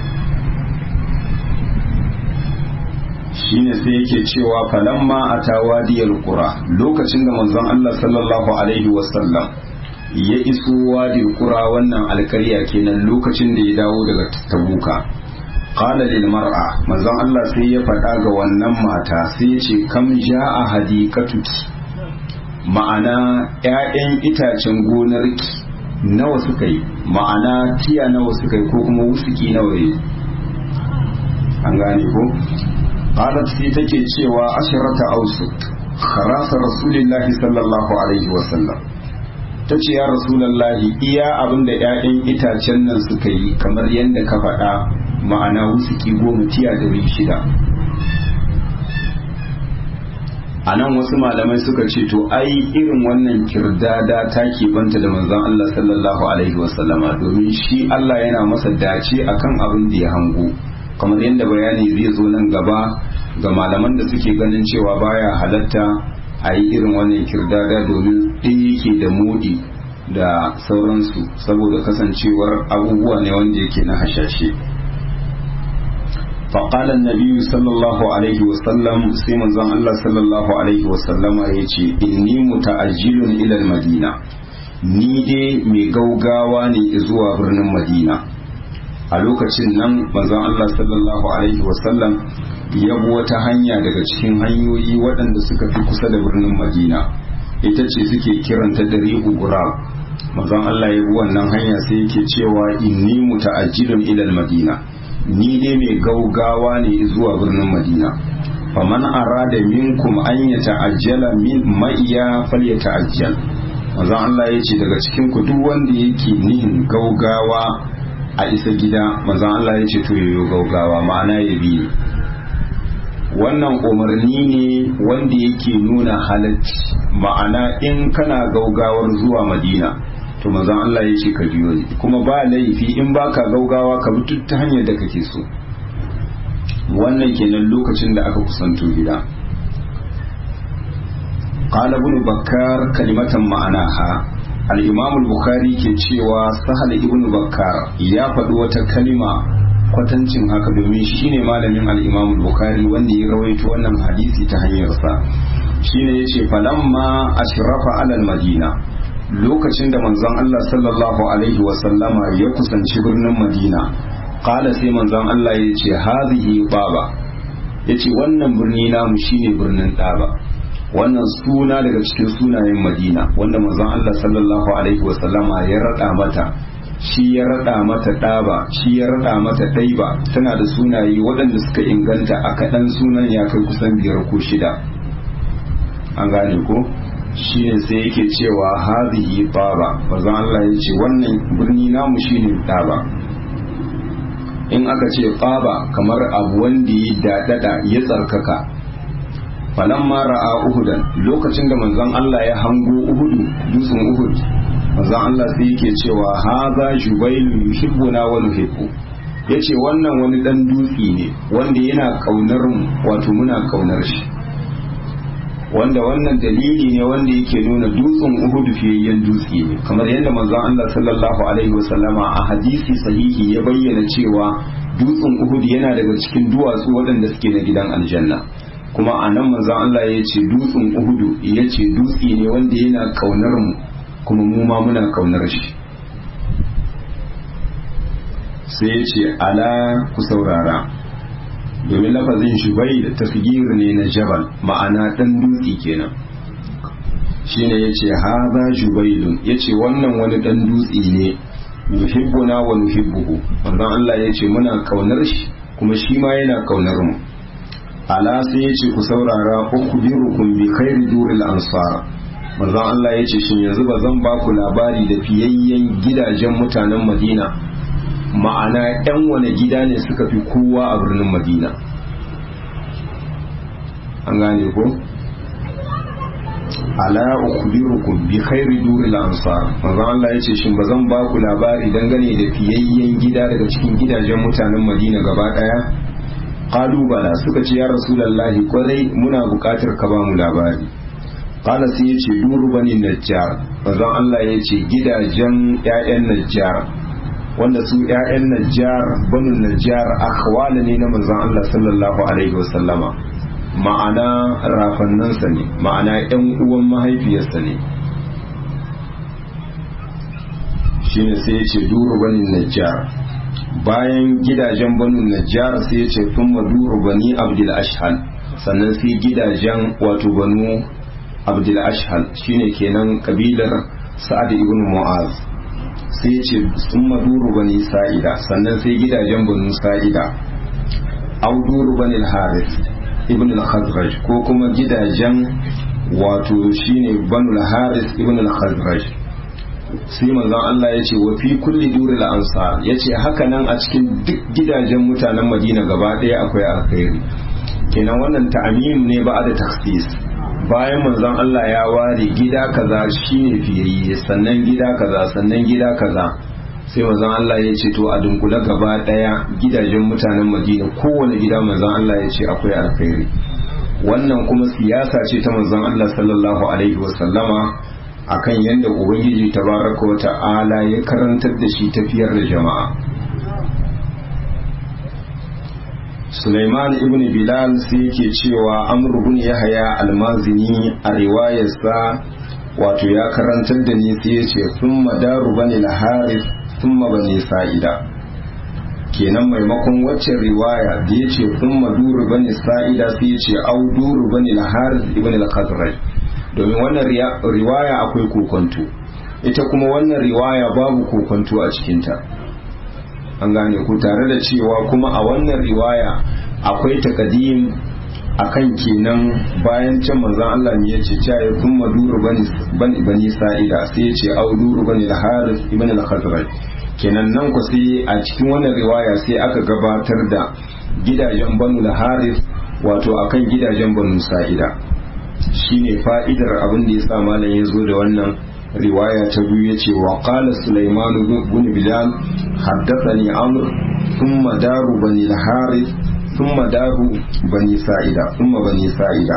shine sai yake cewa falamma atawa diyal qura lokacin da manzon Allah sallallahu alaihi wasallam ya iso wadil qura wannan alkarya kenan lokacin da ya dawo daga tabuka qala lil mar'a manzon Allah sai ya faɗa ga wannan mata sai ya ce kam ja'a hadikatuki ma'ana ƴaƴan itacen gonarki nawa suka yi ma'ana tiya nawa suka yi ko kuma wusuki nawa yi an gane ko qalat sai take cewa asharata ausuk kharasa rasulillahi sallallahu alaihi wa sallam tace ya rasulullahi iya abinda ƴaƴan itacen nan suka yi kamar yadda ka faɗa ma'ana wusuki goma tiya ɗari shida a nan wasu malamai suka ce to ai irin wannan kirdada ta banta da manzon Allah sallallahu alaihi wasallama domin shi Allah yana masa dace akan abin da ya hango kamar yadda bayani zai zo nan gaba ga malaman da suke ganin cewa baya halatta a yi irin wannan kirdada domin ɗaya yake da modi da sauransu saboda kasancewar abubuwa ne wanda yake na hashashe فقال النبي صلى الله عليه وسلم سيما زان الله صلى الله عليه وسلم يجي إني متأجل إلى المدينة ni dai mai gaugawa ne zuwa birnin madina a lokacin nan manzon Allah sallallahu alaihi wasallam ya bi wata hanya daga cikin hanyoyi waɗanda suka fi kusa da birnin madina ita ce suke kiranta da rihu gurab manzon Allah ya bi wannan hanya sai yake cewa inni muta'ajjilun ila madina ni dai mai gaugawa ne zuwa birnin madina faman arada minkum an ya ta'ajjala min ma'iya fal ya ta'ajjal manzon Allah ya ce daga cikin ku duk wanda yake nihin gaugawa a isa gida manzon Allah ya ce to yayo gaugawa ma'ana ya bi wannan umarni ne wanda yake nuna halacci ma'ana in kana gaugawar zuwa madina to manzon Allah ya ce ka biyo ni kuma ba laifi in baka gaugawa ka bi duk ta hanyar da kake so wannan kenan lokacin da aka kusanto gida qala ibn bakkar kalimatan ma'anaha al-imam al-bukhari ke cewa sahal ibn bakkar ya faɗi wata kalima kwatancin haka domin shine malamin al-imam al-bukhari wanda ya rawaito wannan hadisi ta hanyarsa shine yace falamma ashrafa alal madina lokacin da manzon Allah sallallahu alaihi wasallama ya kusanci birnin Madina kala sai manzon Allah ya ce hazihi baba ya ce wannan birni namu shine birnin ɗaba wannan suna daga cikin sunayen Madina wanda manzon Allah sallallahu alaihi wasallama ya raɗa mata shi ya raɗa mata ɗaba shi ya raɗa mata ɗaiba tana da sunaye waɗanda suka inganta a kaɗan sunan ya kai kusan biyar ko shida an gane ko shine sai yake cewa hadhihi taba bazan Allah ya ce wannan birni namu shine taba in aka ce taba kamar abu wanda ya dadada ya tsarkaka falamma ra'a uhudan lokacin da manzon Allah ya hango uhudu dutsen uhud manzon Allah sai yake cewa hadha jubailu yuhibbuna wa nuhibbu yace wannan wani dan dutse ne wanda yana kaunar mu wato muna kaunar shi wanda wannan dalili ne wanda yake nuna dutsen Uhud fiyayyen dutse ne kamar yadda manzon Allah sallallahu alaihi wasallama a hadisi sahihi ya bayyana cewa dutsen Uhud yana daga cikin duwatsu waɗanda suke na gidan aljanna kuma a nan manzon Allah ya ce dutsen Uhud ya ce dutse ne wanda yana kaunar mu kuma mu ma muna kaunar shi sai ya ce ala ku saurara domin lafazin shubai da tasgir ne na jabal ma'ana dan dutse kenan shine yace haza jubailun yace wannan wani dan dutse ne yuhibbuna wa nuhibbuhu wannan Allah yace muna kaunar shi kuma shi ma yana kaunar mu ala sai yace ku saurara ukhbirukum bi khairi duril ansar manzon Allah yace shin yanzu ba zan ba ku labari da fiyayyen gidajen mutanen Madina ma'ana yan wane gida ne suka fi kowa a birnin madina an gane ko ala ukhbirukum bi khairi duril ansar manzo Allah yace shin bazan ba ku labari dangane da fiyayyen gida daga cikin gidajen mutanen Madina gaba daya qalu bala suka ce ya rasulullahi kwarai muna bukatar ka ba mu labari qala sai yace duru bani najjar manzo Allah yace gidajen ƴaƴan najjar wanda su ƴaƴan najjar banu najjar akhwala ne na manzon Allah sallallahu alaihi wasallama ma'ana rafannansa ne ma'ana ƴan uwan mahaifiyarsa ne shine sai ya ce duru bani najjar bayan gidajen banu najjar sai ya ce thumma duru bani abdul ashhal sannan sai gidajen wato banu abdul ashhal shine kenan kabilar sa'ad ibn mu'az sai ce sun maduru bani sa'ida sannan sai gidajen banu sa'ida au duru bani haris ibn al-khazraj ko kuma gidajen wato shine banu haris ibn al-khazraj sai manzon Allah ya ce wa fi kulli duril ansar ya ce haka nan a cikin duk gidajen mutanen madina gaba ɗaya akwai alkhairi kenan wannan ta'amim ne ba da taksis bayan manzon Allah ya ware gida kaza shine fiyayye sannan gida kaza sannan gida kaza sai manzon Allah ya ce to a dunkule gaba daya gidajen mutanen Madina kowane gida manzon Allah ya ce akwai alkhairi wannan kuma siyasa ce ta manzon Allah sallallahu alaihi wasallama akan yadda ubangiji tabaraka wa ta'ala ya karantar da shi tafiyar da jama'a Sulaiman ibn Bilal sai yake cewa Amr ibn Yahya almazini a riwayarsa wato ya karantar da ni sai ya ce thumma daru bani al-harith thumma bani sa'ida kenan maimakon waccan riwaya da ya ce thumma duru bani sa'ida sai ya ce au duru bani al-harith ibn al-khazraj domin wannan riwaya akwai kokonto ita kuma wannan riwaya babu kokonto a cikinta an gane ku tare da cewa kuma a wannan riwaya akwai takadim akan kenan bayan can manzon Allah ne yace cewa ya kuma duru bani bani sa'ida sai yace au duru bani al-harith ibn al-khazraj kenan nan ku sai a cikin wannan riwaya sai aka gabatar da gidajen banu al-harith wato akan gidajen banu sa'ida shine fa'idar abin da yasa malam ya zo da wannan riwaya ta biyu yace wa qala sulaiman ibn bilal haddathani amr thumma daru bani al-harith thumma daru bani sa'ida thumma bani sa'ida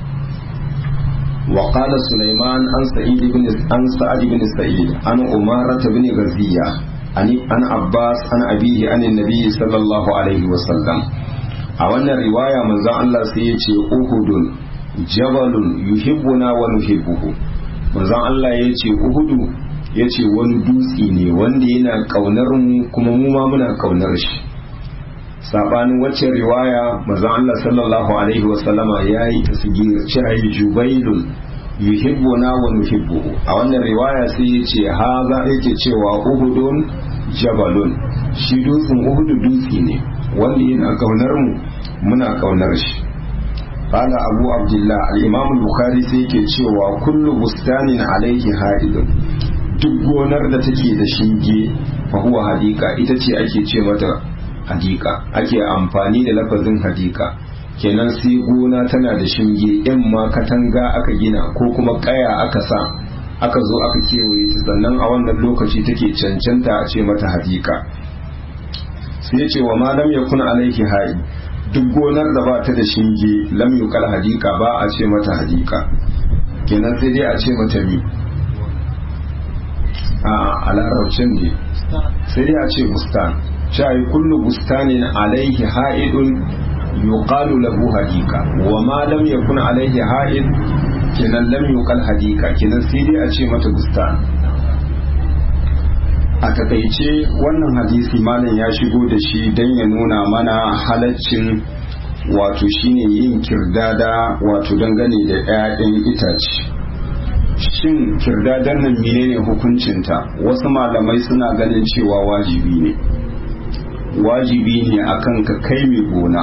wa qala sulaiman an sa'id ibn an sa'id ibn sa'id an umara ibn ghaziya an an abbas an abihi an annabi sallallahu alaihi wa sallam a wannan riwaya manzon Allah sai yace uhudun jabalun yuhibbuna wa nuhibbuhu manzon Allah ya ce uhudu ya ce wani dutse ne wanda yana kaunar mu kuma mu ma muna kaunar shi sabanin wacce riwaya manzon Allah sallallahu alaihi wa sallama yayi tasgir cewa jubailun yuhibbuna wa nuhibbuhu a wannan riwaya sai ya ce haza yake cewa uhudun jabalun shi dutsen uhudu dutse ne wanda yana kaunar mu muna kaunar shi قال أبو عبد الله الإمام البخاري سيكي cewa kullu bustanin alaihi ha'idun duk gonar da take da shinge fa huwa hadika ita ce ake ce mata hadika ake amfani da lafazin hadika kenan sai gona tana da shinge in ma katanga aka gina ko kuma kaya aka sa aka zo aka kewaye ta sannan a wannan lokaci take cancanta a ce mata hadika sai ce wa ma lam yakun alaihi ha'id duk gonar da ba ta da shinge lam yuqal hadika ba a ce mata hadika kenan sai dai a ce mata mi a a larabcin ne sai dai a ce bustan shayi kullu bustanin alaihi ha'idun yuqalu lahu hadika wa ma lam yakun alaihi ha'id kenan lam yuqal hadika kenan sai dai a ce mata bustan a takaice wannan hadisi malam ya shigo da shi don ya nuna mana halaccin wato shine yin kirdada wato dangane da 'ya'yan itace shin kirdadar nan menene hukuncinta wasu malamai suna ganin cewa wajibi ne wajibi ne akan ka kai mai gona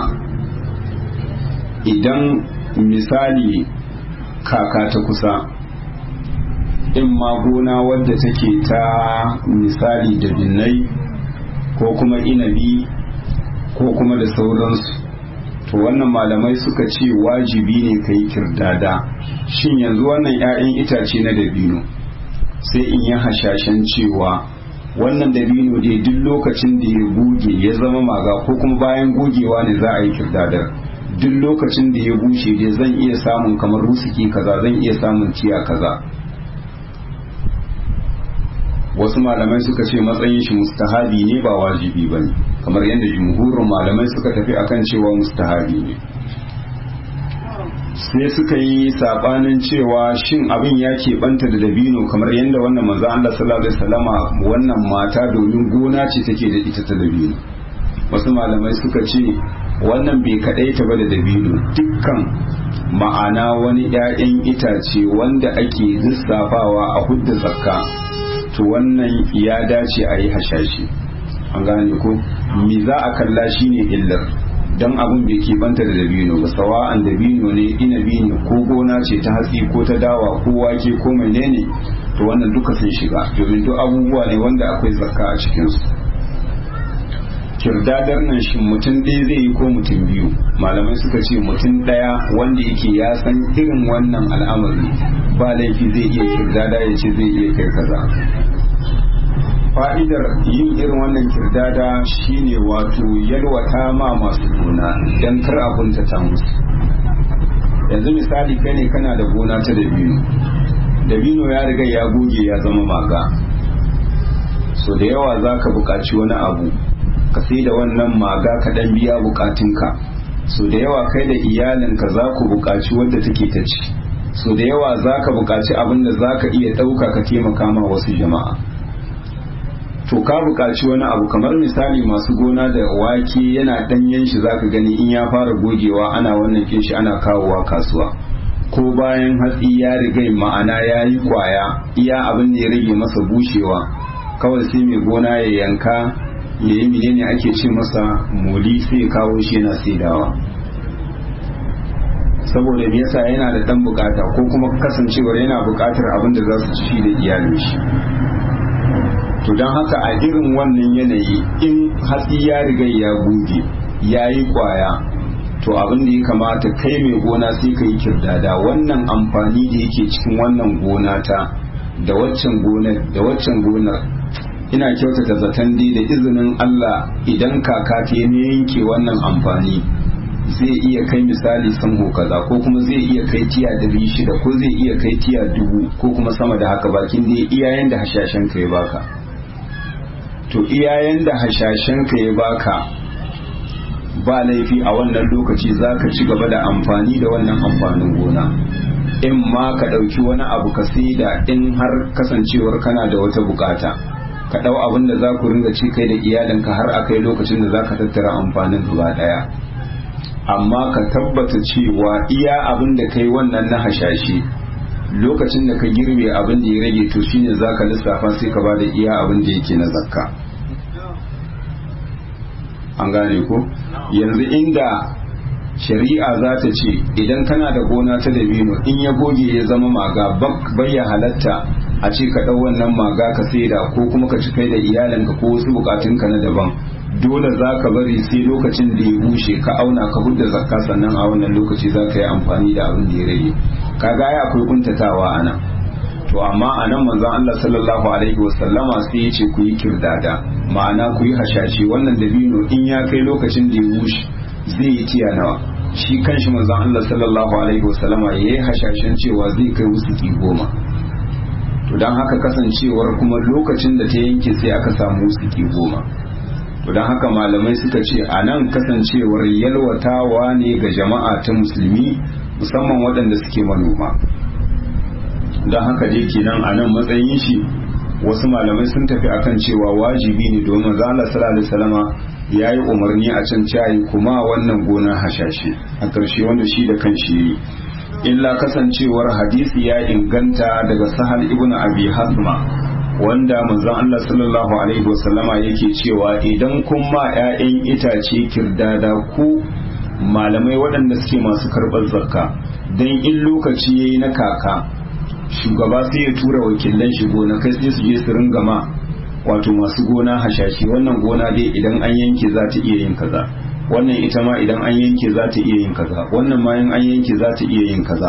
idan misali kaka ta kusa in ma gona wadda take ta misali da binnai ko kuma inabi ko kuma da sauransu to wannan malamai suka ce wajibi ne ka yi kirdada shin yanzu wannan 'ya'yan itace na dabino sai in yi hashashen cewa wannan dabino dai duk lokacin da ya goge ya zama maga ko kuma bayan gogewa ne za a yi kirdadar duk lokacin da ya bushe dai zan iya samun kamar rusuki kaza zan iya samun ciya kaza wasu malamai suka ce matsayin shi mustahabi ne ba wajibi ba ne kamar yadda jumhurin malamai suka tafi akan cewa mustahabi ne sai suka yi sabanin cewa shin abin ya keɓanta da dabino kamar yadda wannan manzo Allah sallallahu alaihi wasallama wannan mata domin gona ce take da ita ta dabino wasu malamai suka ce wannan bai kadaita ba da dabino dukkan ma'ana wani 'ya'yan itace wanda ake lissafawa a hudda zakka to wannan ya dace a yi hashashi an gane ko mi za a kalla shi ne illar don abin bai banta da dabino ba sawa'an dabino ne inabi ne ko gona ce ta hatsi ko ta dawa ko wake ko menene to wannan duka sun shiga domin duk abubuwa ne wanda akwai zakka a cikinsu kirdadar nan shi mutum ɗaya zai yi ko mutum biyu malamai suka ce mutum ɗaya wanda yake ya san irin wannan al'amari ba laifi zai iya kirdada ya ce zai iya kai kaza fa'idar yin irin wannan kirdada shine wato yalwata ma masu gona don kar abun ta ta musu yanzu misali kai ne kana da gona ta dabino dabino ya riga ya goge ya zama maga so da yawa za ka buƙaci wani abu ka sai da wannan maga ka ɗan biya buƙatunka so da yawa kai da iyalinka za ku buƙaci wadda take ta ci so da yawa za ka buƙaci abin da za ka iya ɗauka ka taimaka ma wasu jama'a to ka buƙaci wani abu kamar misali masu gona da wake yana ɗanyen shi za ka gani in ya fara gogewa ana wannan kin shi ana kawowa kasuwa ko bayan hatsi ya riga ma'ana ya yi kwaya iya abin da ya rage masa bushewa kawai sai mai gona ya yanka ya yi menene ake ce masa moli sai ya kawo shi yana saidawa saboda me yasa yana da dan bukata ko kuma kasancewar yana bukatar abin da za su ci da iyalin shi to don haka a irin wannan yanayi in hatsi ya riga ya goge ya yi kwaya to abin da ya kamata kai mai gona sai ka yi kirdada wannan amfani da yake cikin wannan gona ta da waccan gonar da waccan gonar ina kyautata zaton dai da izinin Allah idan kaka ta ne yanke wannan amfani zai iya kai misali sango kaza ko kuma zai iya kai tiya dari shida ko zai iya kai tiya dubu ko kuma sama da haka bakin dai iyayen da hashashen ka ya baka to iyayen da hashashen ka ya baka ba laifi a wannan lokaci za ka ci gaba da amfani da wannan amfanin gona in ma ka ɗauki wani abu ka da in har kasancewar kana da wata bukata ka ɗau abin da za ku ringa ci kai da iyalinka har a kai lokacin da za ka tattara amfanin gaba ɗaya amma ka tabbata cewa iya abin da kai wannan na hashashe lokacin da ka girbe abin da ya rage to shine za ka lissafa sai ka ba da iya abin da yake na zakka an gane ko yanzu inda shari'a za ta ce idan kana da gona ta dabino in ya goge ya zama maga bayya halatta a ce ka ɗau wannan maga ka saida ko kuma ka ci kai da iyalinka ko wasu bukatunka na daban dole za ka bari sai lokacin da ya bushe ka auna ka hudda zakka sannan a wannan lokaci za ka yi amfani da abin da ya rage kaga ya akwai kuntatawa a nan to amma a nan manzon Allah sallallahu alaihi wasallama sai ya ce ku yi kirdada ma'ana ku yi hashashi wannan dabino in ya kai lokacin da ya bushe zai yi tiya nawa shi kanshi manzon Allah sallallahu alaihi wasallama ya yi hashashen cewa zai kai wusuki goma to don haka kasancewar kuma lokacin da ta yanke sai aka samu wusuki goma to don haka malamai suka ce a nan kasancewar yalwatawa ne ga jama'a ta musulmi musamman waɗanda suke manoma don haka dai kenan a nan matsayin shi wasu malamai sun tafi akan cewa wajibi ne domin zala sallallahu salama ya yi umarni a can cayi kuma wannan gona hashashe a ƙarshe wanda shi da kan shi yi illa kasancewar hadisi ya inganta daga sahal ibn abi hasma wanda manzon Allah sallallahu alaihi wasallama yake cewa idan kun ma 'ya'yan itace kirdada ku malamai waɗanda suke masu karɓar zakka don in lokaci yayi na kaka shugaba sai ya tura wakilan shi gona kai sai su je su ringa ma wato masu gona hashashi wannan gona dai idan an yanke za ta iya yin kaza wannan ita ma idan an yanke za ta iya yin kaza wannan ma in an yanke za ta iya yin kaza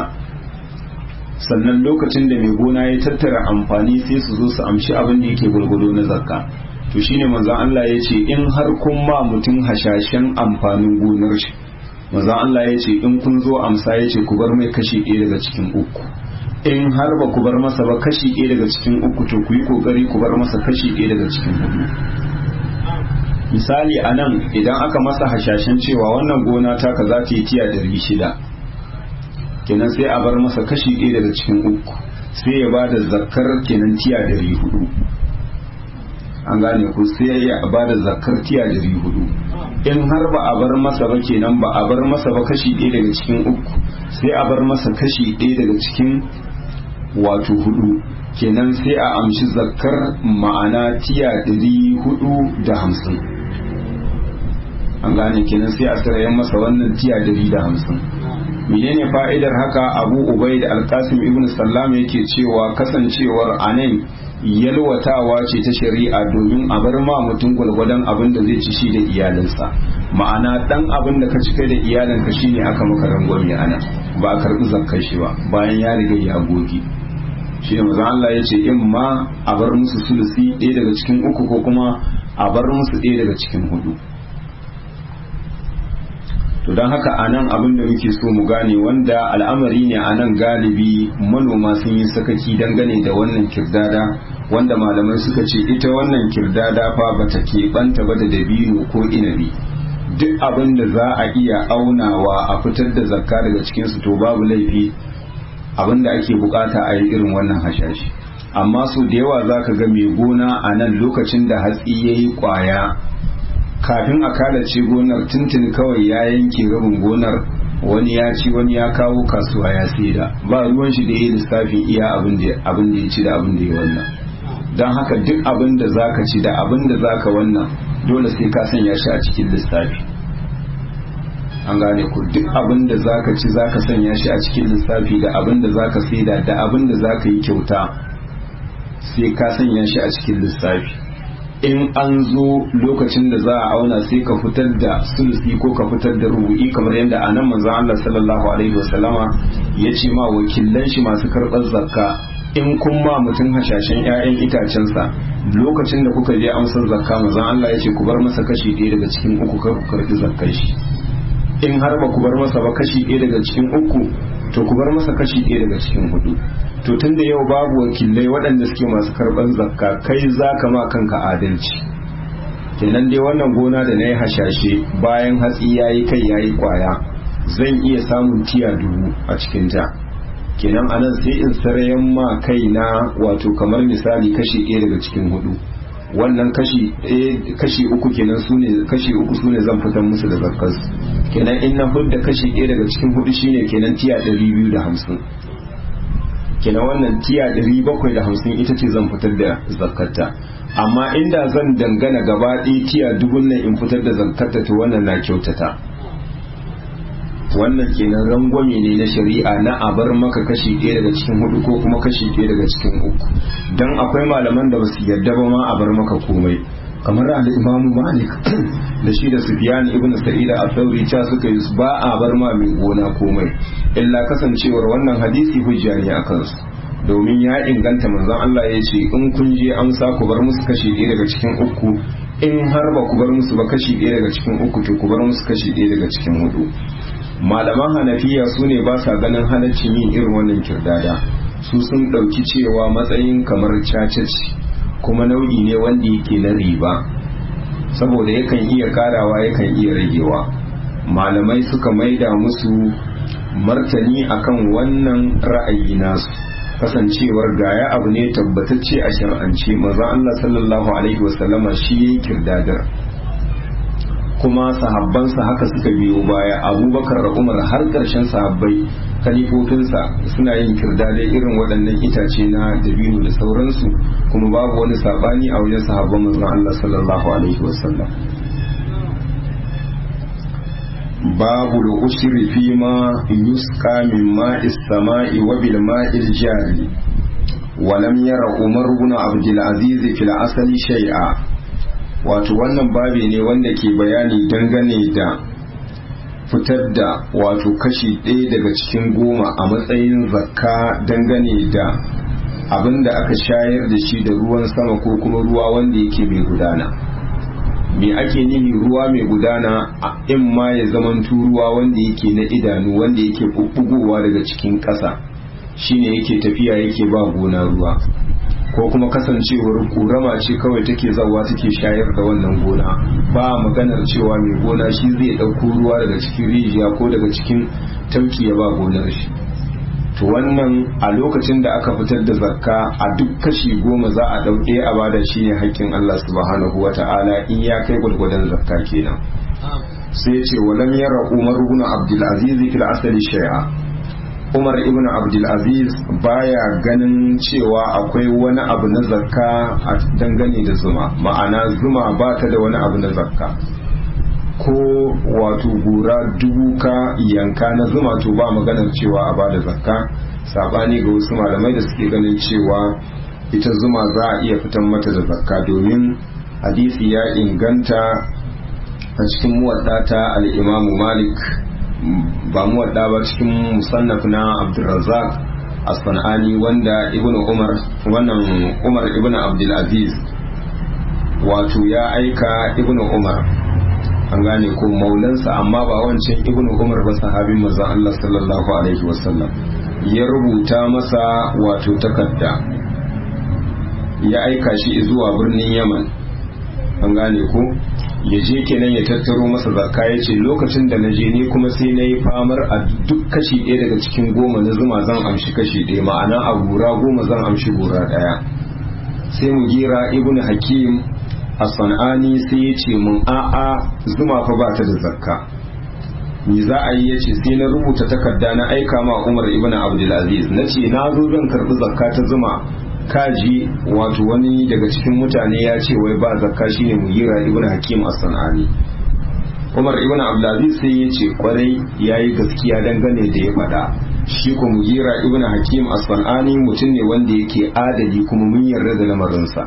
sannan lokacin da mai gona ya tattara amfani sai su zo su amshi abin da yake gwargwado na zakka to shine manzon Allah ya ce in har kun ma mutum hashashen amfanin gonar shi manzon Allah ya ce in kun zo amsa ya ce ku bar mai kashi ɗaya daga cikin uku in har ba ku bar masa ba kashi ɗaya daga cikin uku to ku yi kokari ku bar masa kashi ɗaya daga cikin hudu misali a nan idan aka masa hashashen cewa wannan gona taka za ta yi tiya ɗari shida kenan sai a bar masa kashi ɗaya daga cikin uku sai ya ba da zakar kenan tiya ɗari hudu an gane ku sai ya ba da zakar tiya ɗari hudu in har ba a bar masa ba kenan ba a bar masa ba kashi ɗaya daga cikin uku sai a bar masa kashi ɗaya daga cikin wato hudu kenan sai a amshi zakar ma'ana tiya ɗari hudu da hamsin an gane kenan sai a sarayen masa wannan tiya ɗari da hamsin menene fa'idar haka abu ubai da alkasim ibn sallam yake cewa kasancewar anan yalwatawa ce ta shari'a domin a bar ma mutum gwalgwadon abin da zai ci shi da iyalinsa ma'ana dan abin da ka ci kai da iyalinka shine aka maka rangwame ana ba a karbi zakkar shi ba bayan ya riga ya goge shi ne mazan Allah ya ce in ma a bar musu sulusi ɗaya daga cikin uku ko kuma a bar musu ɗaya daga cikin hudu to don haka a nan abin da muke so mu gane wanda al'amari ne a nan galibi manoma sun yi sakaki dangane da wannan kirdada wanda malamai suka ce ita wannan kirdada fa bata keɓanta ba da dabino ko inabi duk abin da za a iya aunawa a fitar da zakka daga cikinsu to babu laifi abin da ake bukata a yi irin wannan hashashi amma so da yawa za ka ga mai gona a nan lokacin da hatsi ya yi kwaya kafin a kalace gonar tuntun kawai ya yanke rabin gonar wani ya ci wani ya kawo kasuwa ya saida ba ruwan shi da ya lissafin iya abin da ya ci da abin da ya wannan don haka duk abin da za ka ci da abin da za ka wannan dole sai ka sanya shi a cikin lissafi an gane ku duk abin da za ka ci za ka sanya shi a cikin lissafi da abin da za ka saida da abin da za ka yi kyauta sai ka sanya shi a cikin lissafi in an zo lokacin da za a auna sai ka fitar da sulusi ko ka fitar da rubu'i kamar yadda a nan manzon Allah sallallahu alaihi wasallama ya ce ma wakilan shi masu karɓar zakka in kun ma mutum hashashen 'ya'yan itacensa lokacin da kuka je amsar zakka manzon Allah ya ce ku bar masa kashi ɗaya daga cikin uku kar ku karɓi zakkar shi in har ba ku bar masa ba kashi ɗaya daga cikin uku to ku bar masa kashi ɗaya daga cikin hudu to tun da yau babu wakilai waɗanda suke masu karɓar zakka kai za ka ma kanka adalci kenan dai wannan gona da na yi hashashe bayan hatsi ya yi kai ya yi kwaya zan iya samun tiya dubu a cikin ta kenan anan sai in sarayen ma kai na wato kamar misali kashi ɗaya daga cikin hudu wannan kashi kashi uku kenan sune kashi uku sune zan fitar musu da zakkas kenan in na hudda kashi ɗaya daga cikin hudu shine kenan tiya ɗari biyu da hamsin kenan wannan tiya ɗari bakwai da hamsin ita ce zan fitar da zakkata amma inda zan dangana gaba ɗaya tiya dubun nan in fitar da zakkata to wannan na kyautata wannan kenan rangwame ne na shari'a na a bar maka kashi ɗaya daga cikin hudu ko kuma kashi ɗaya daga cikin uku don akwai malaman da basu yarda ba ma a bar maka komai kamar al-imamu malik da shi da sufyan ibn sa'id al-thawri ta suka yi ba a bar ma mai gona komai illa kasancewar wannan hadisi hujja ne akan su domin ya inganta manzon Allah ya ce in kun je amsa ku bar musu kashi ɗaya daga cikin uku in har ba ku bar musu ba kashi ɗaya daga cikin uku to ku bar musu kashi ɗaya daga cikin hudu malaman hanafiya su ne ba sa ganin halaccin yin irin wannan kirdada su sun ɗauki cewa matsayin kamar caca ce kuma nau'i ne wanda yake na riba saboda yakan iya karawa yakan iya ragewa malamai suka maida musu martani akan wannan ra'ayi nasu kasancewar gaya abu ne tabbatacce a shar'ance maza Allah sallallahu alaihi wasallama shi yayi kirdadar kuma sahabbansa haka suka biyo baya abubakar da umar har ƙarshen sahabbai kalifofinsa suna yin kirdadai irin waɗannan itace na dabino da sauransu kuma babu wani saɓani a wajen sahabban manzon Allah sallallahu alaihi wasallam babu al-ushri fi ma yusqa min ma'is sama'i wa bil ma'il jari ولم ير عمر بن عبد العزيز في الأصل شيئا wato wannan babi ne wanda ke bayani dangane da fitar da wato kashi ɗaya daga cikin goma a matsayin zakka dangane da abin da aka shayar da shi da ruwan sama ko kuma ruwa wanda yake mai gudana me ake nihi ruwa mai gudana in ma ya zamantu ruwa wanda yake na idanu wanda yake bubbugowa daga cikin ƙasa shine yake tafiya yake ba gona ruwa ko kuma kasancewar kurama ce kawai take zawa take shayar da wannan gona ba maganar cewa mai gona shi zai ɗauko ruwa daga cikin rijiya ko daga cikin tauki ya ba gonar shi to wannan a lokacin da aka fitar da zakka a duk kashi goma za a ɗauke a bada shi ne haƙƙin Allah subhanahu wa ta'ala in ya kai gwargwadon zakka kenan sai ce walam yara umar ibn abdul aziz fil asali shay'a umar ibn abdulaziz baya ganin cewa akwai wani abu na zakka a dangane da zuma ma'ana zuma ba ta da wani abu na zakka ko wato gura dubu ka yanka na zuma to ba maganar cewa a bada zakka sabani ga wasu malamai da suke ganin cewa ita zuma za a iya fitan mata da zakka domin hadisi ya inganta a cikin muwaddata al-imamu malik ba mu wadda ba cikin musannaf na Abdulrazzaq As-Sanani wanda Ibn Umar wannan Umar Ibn Abdul Aziz wato ya aika Ibn Umar an gane ko maulansa amma ba wancan ibnu umar ba sahabin manzon Allah sallallahu alaihi wasallam ya rubuta masa wato takarda ya aika shi zuwa birnin yaman an gane ko ya je kenan ya tattaro masa zakka ya ce lokacin da na je ni kuma sai na yi famar a duk kashi ɗaya daga cikin goma na zuma zan amshi kashi ɗaya ma'ana a gura goma zan amshi gura ɗaya sai mu gira ibnu hakim a san'ani sai ya ce mun a'a zuma fa ba ta da zakka ni za a yi ya ce sai na rubuta takarda na aika ma umar ibn abdulaziz na ce na zo zan karbi zakka ta zuma kaji wato wani daga cikin mutane ya ce wai ba zakka shine mugira ibn hakim as-sanani umar ibn abdulaziz sai ya ce kwarai yayi gaskiya dangane da ya faɗa shi ko mugira ibn hakim as-sanani mutum ne wanda yake adali kuma mun yarda da lamarinsa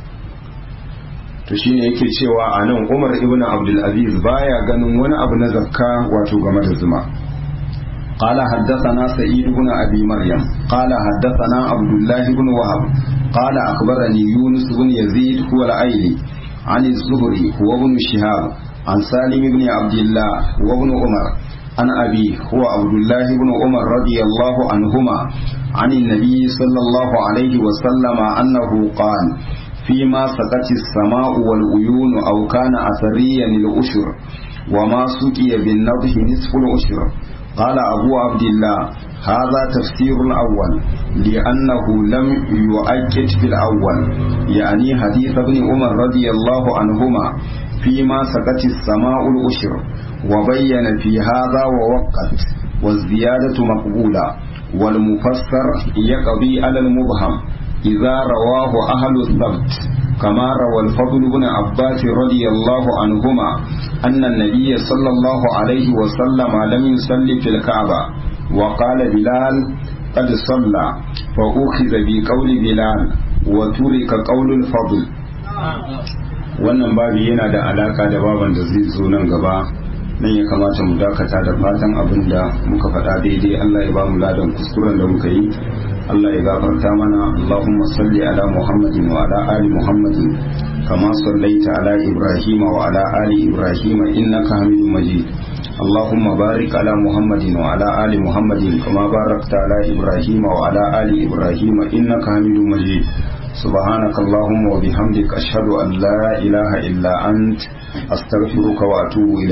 to shine yake cewa a nan umar ibn abdulaziz baya ganin wani abu na zakka wato game da zuma قال حدثنا سعيد بن أبي مريم قال حدثنا عبد الله بن وهب قال أخبرني يونس بن يزيد هو العيلي عن الزهري هو ابن شهاب عن سالم بن عبد الله هو ابن عمر عن أبي هو عبد الله بن عمر رضي الله عنهما عن النبي صلى الله عليه وسلم أنه قال فيما سقت السماء والعيون أو كان أثريا الأشر وما سقي بالنضح نصف الأشر قال أبو عبد الله هذا تفسير الأول لأنه لم يؤكد في الأول يعني حديث ابن عمر رضي الله عنهما فيما سقت السماء الأشر وبين في هذا ووقت والزيادة مقبولة والمفسر يقضي على المبهم إذا رواه أهل الثبت كما روى الفضل بن عباس رضي الله عنهما أن النبي صلى الله عليه وسلم لم يصلي في الكعبة وقال بلال قد صلى فأخذ بقول بلال وترك قول الفضل wannan babi yana da alaka da baban da zai zo nan gaba nan ya kamata mu dakata da fatan abin da muka faɗa daidai Allah ya ba mu ladan kuskuren da muka yi Allah ya gafarta mana Allahumma salli ala Muhammadin wa ala ali Muhammadin kama sallaita ala Ibrahim wa ala ali Ibrahim innaka Hamidum Majid اللهم بارك على محمد وعلى آل محمد كما باركت على إبراهيم وعلى آل إبراهيم إنك حميد مجيد سبحانك اللهم وبحمدك أشهد أن لا إله إلا أنت أستغفرك وأتوب إليك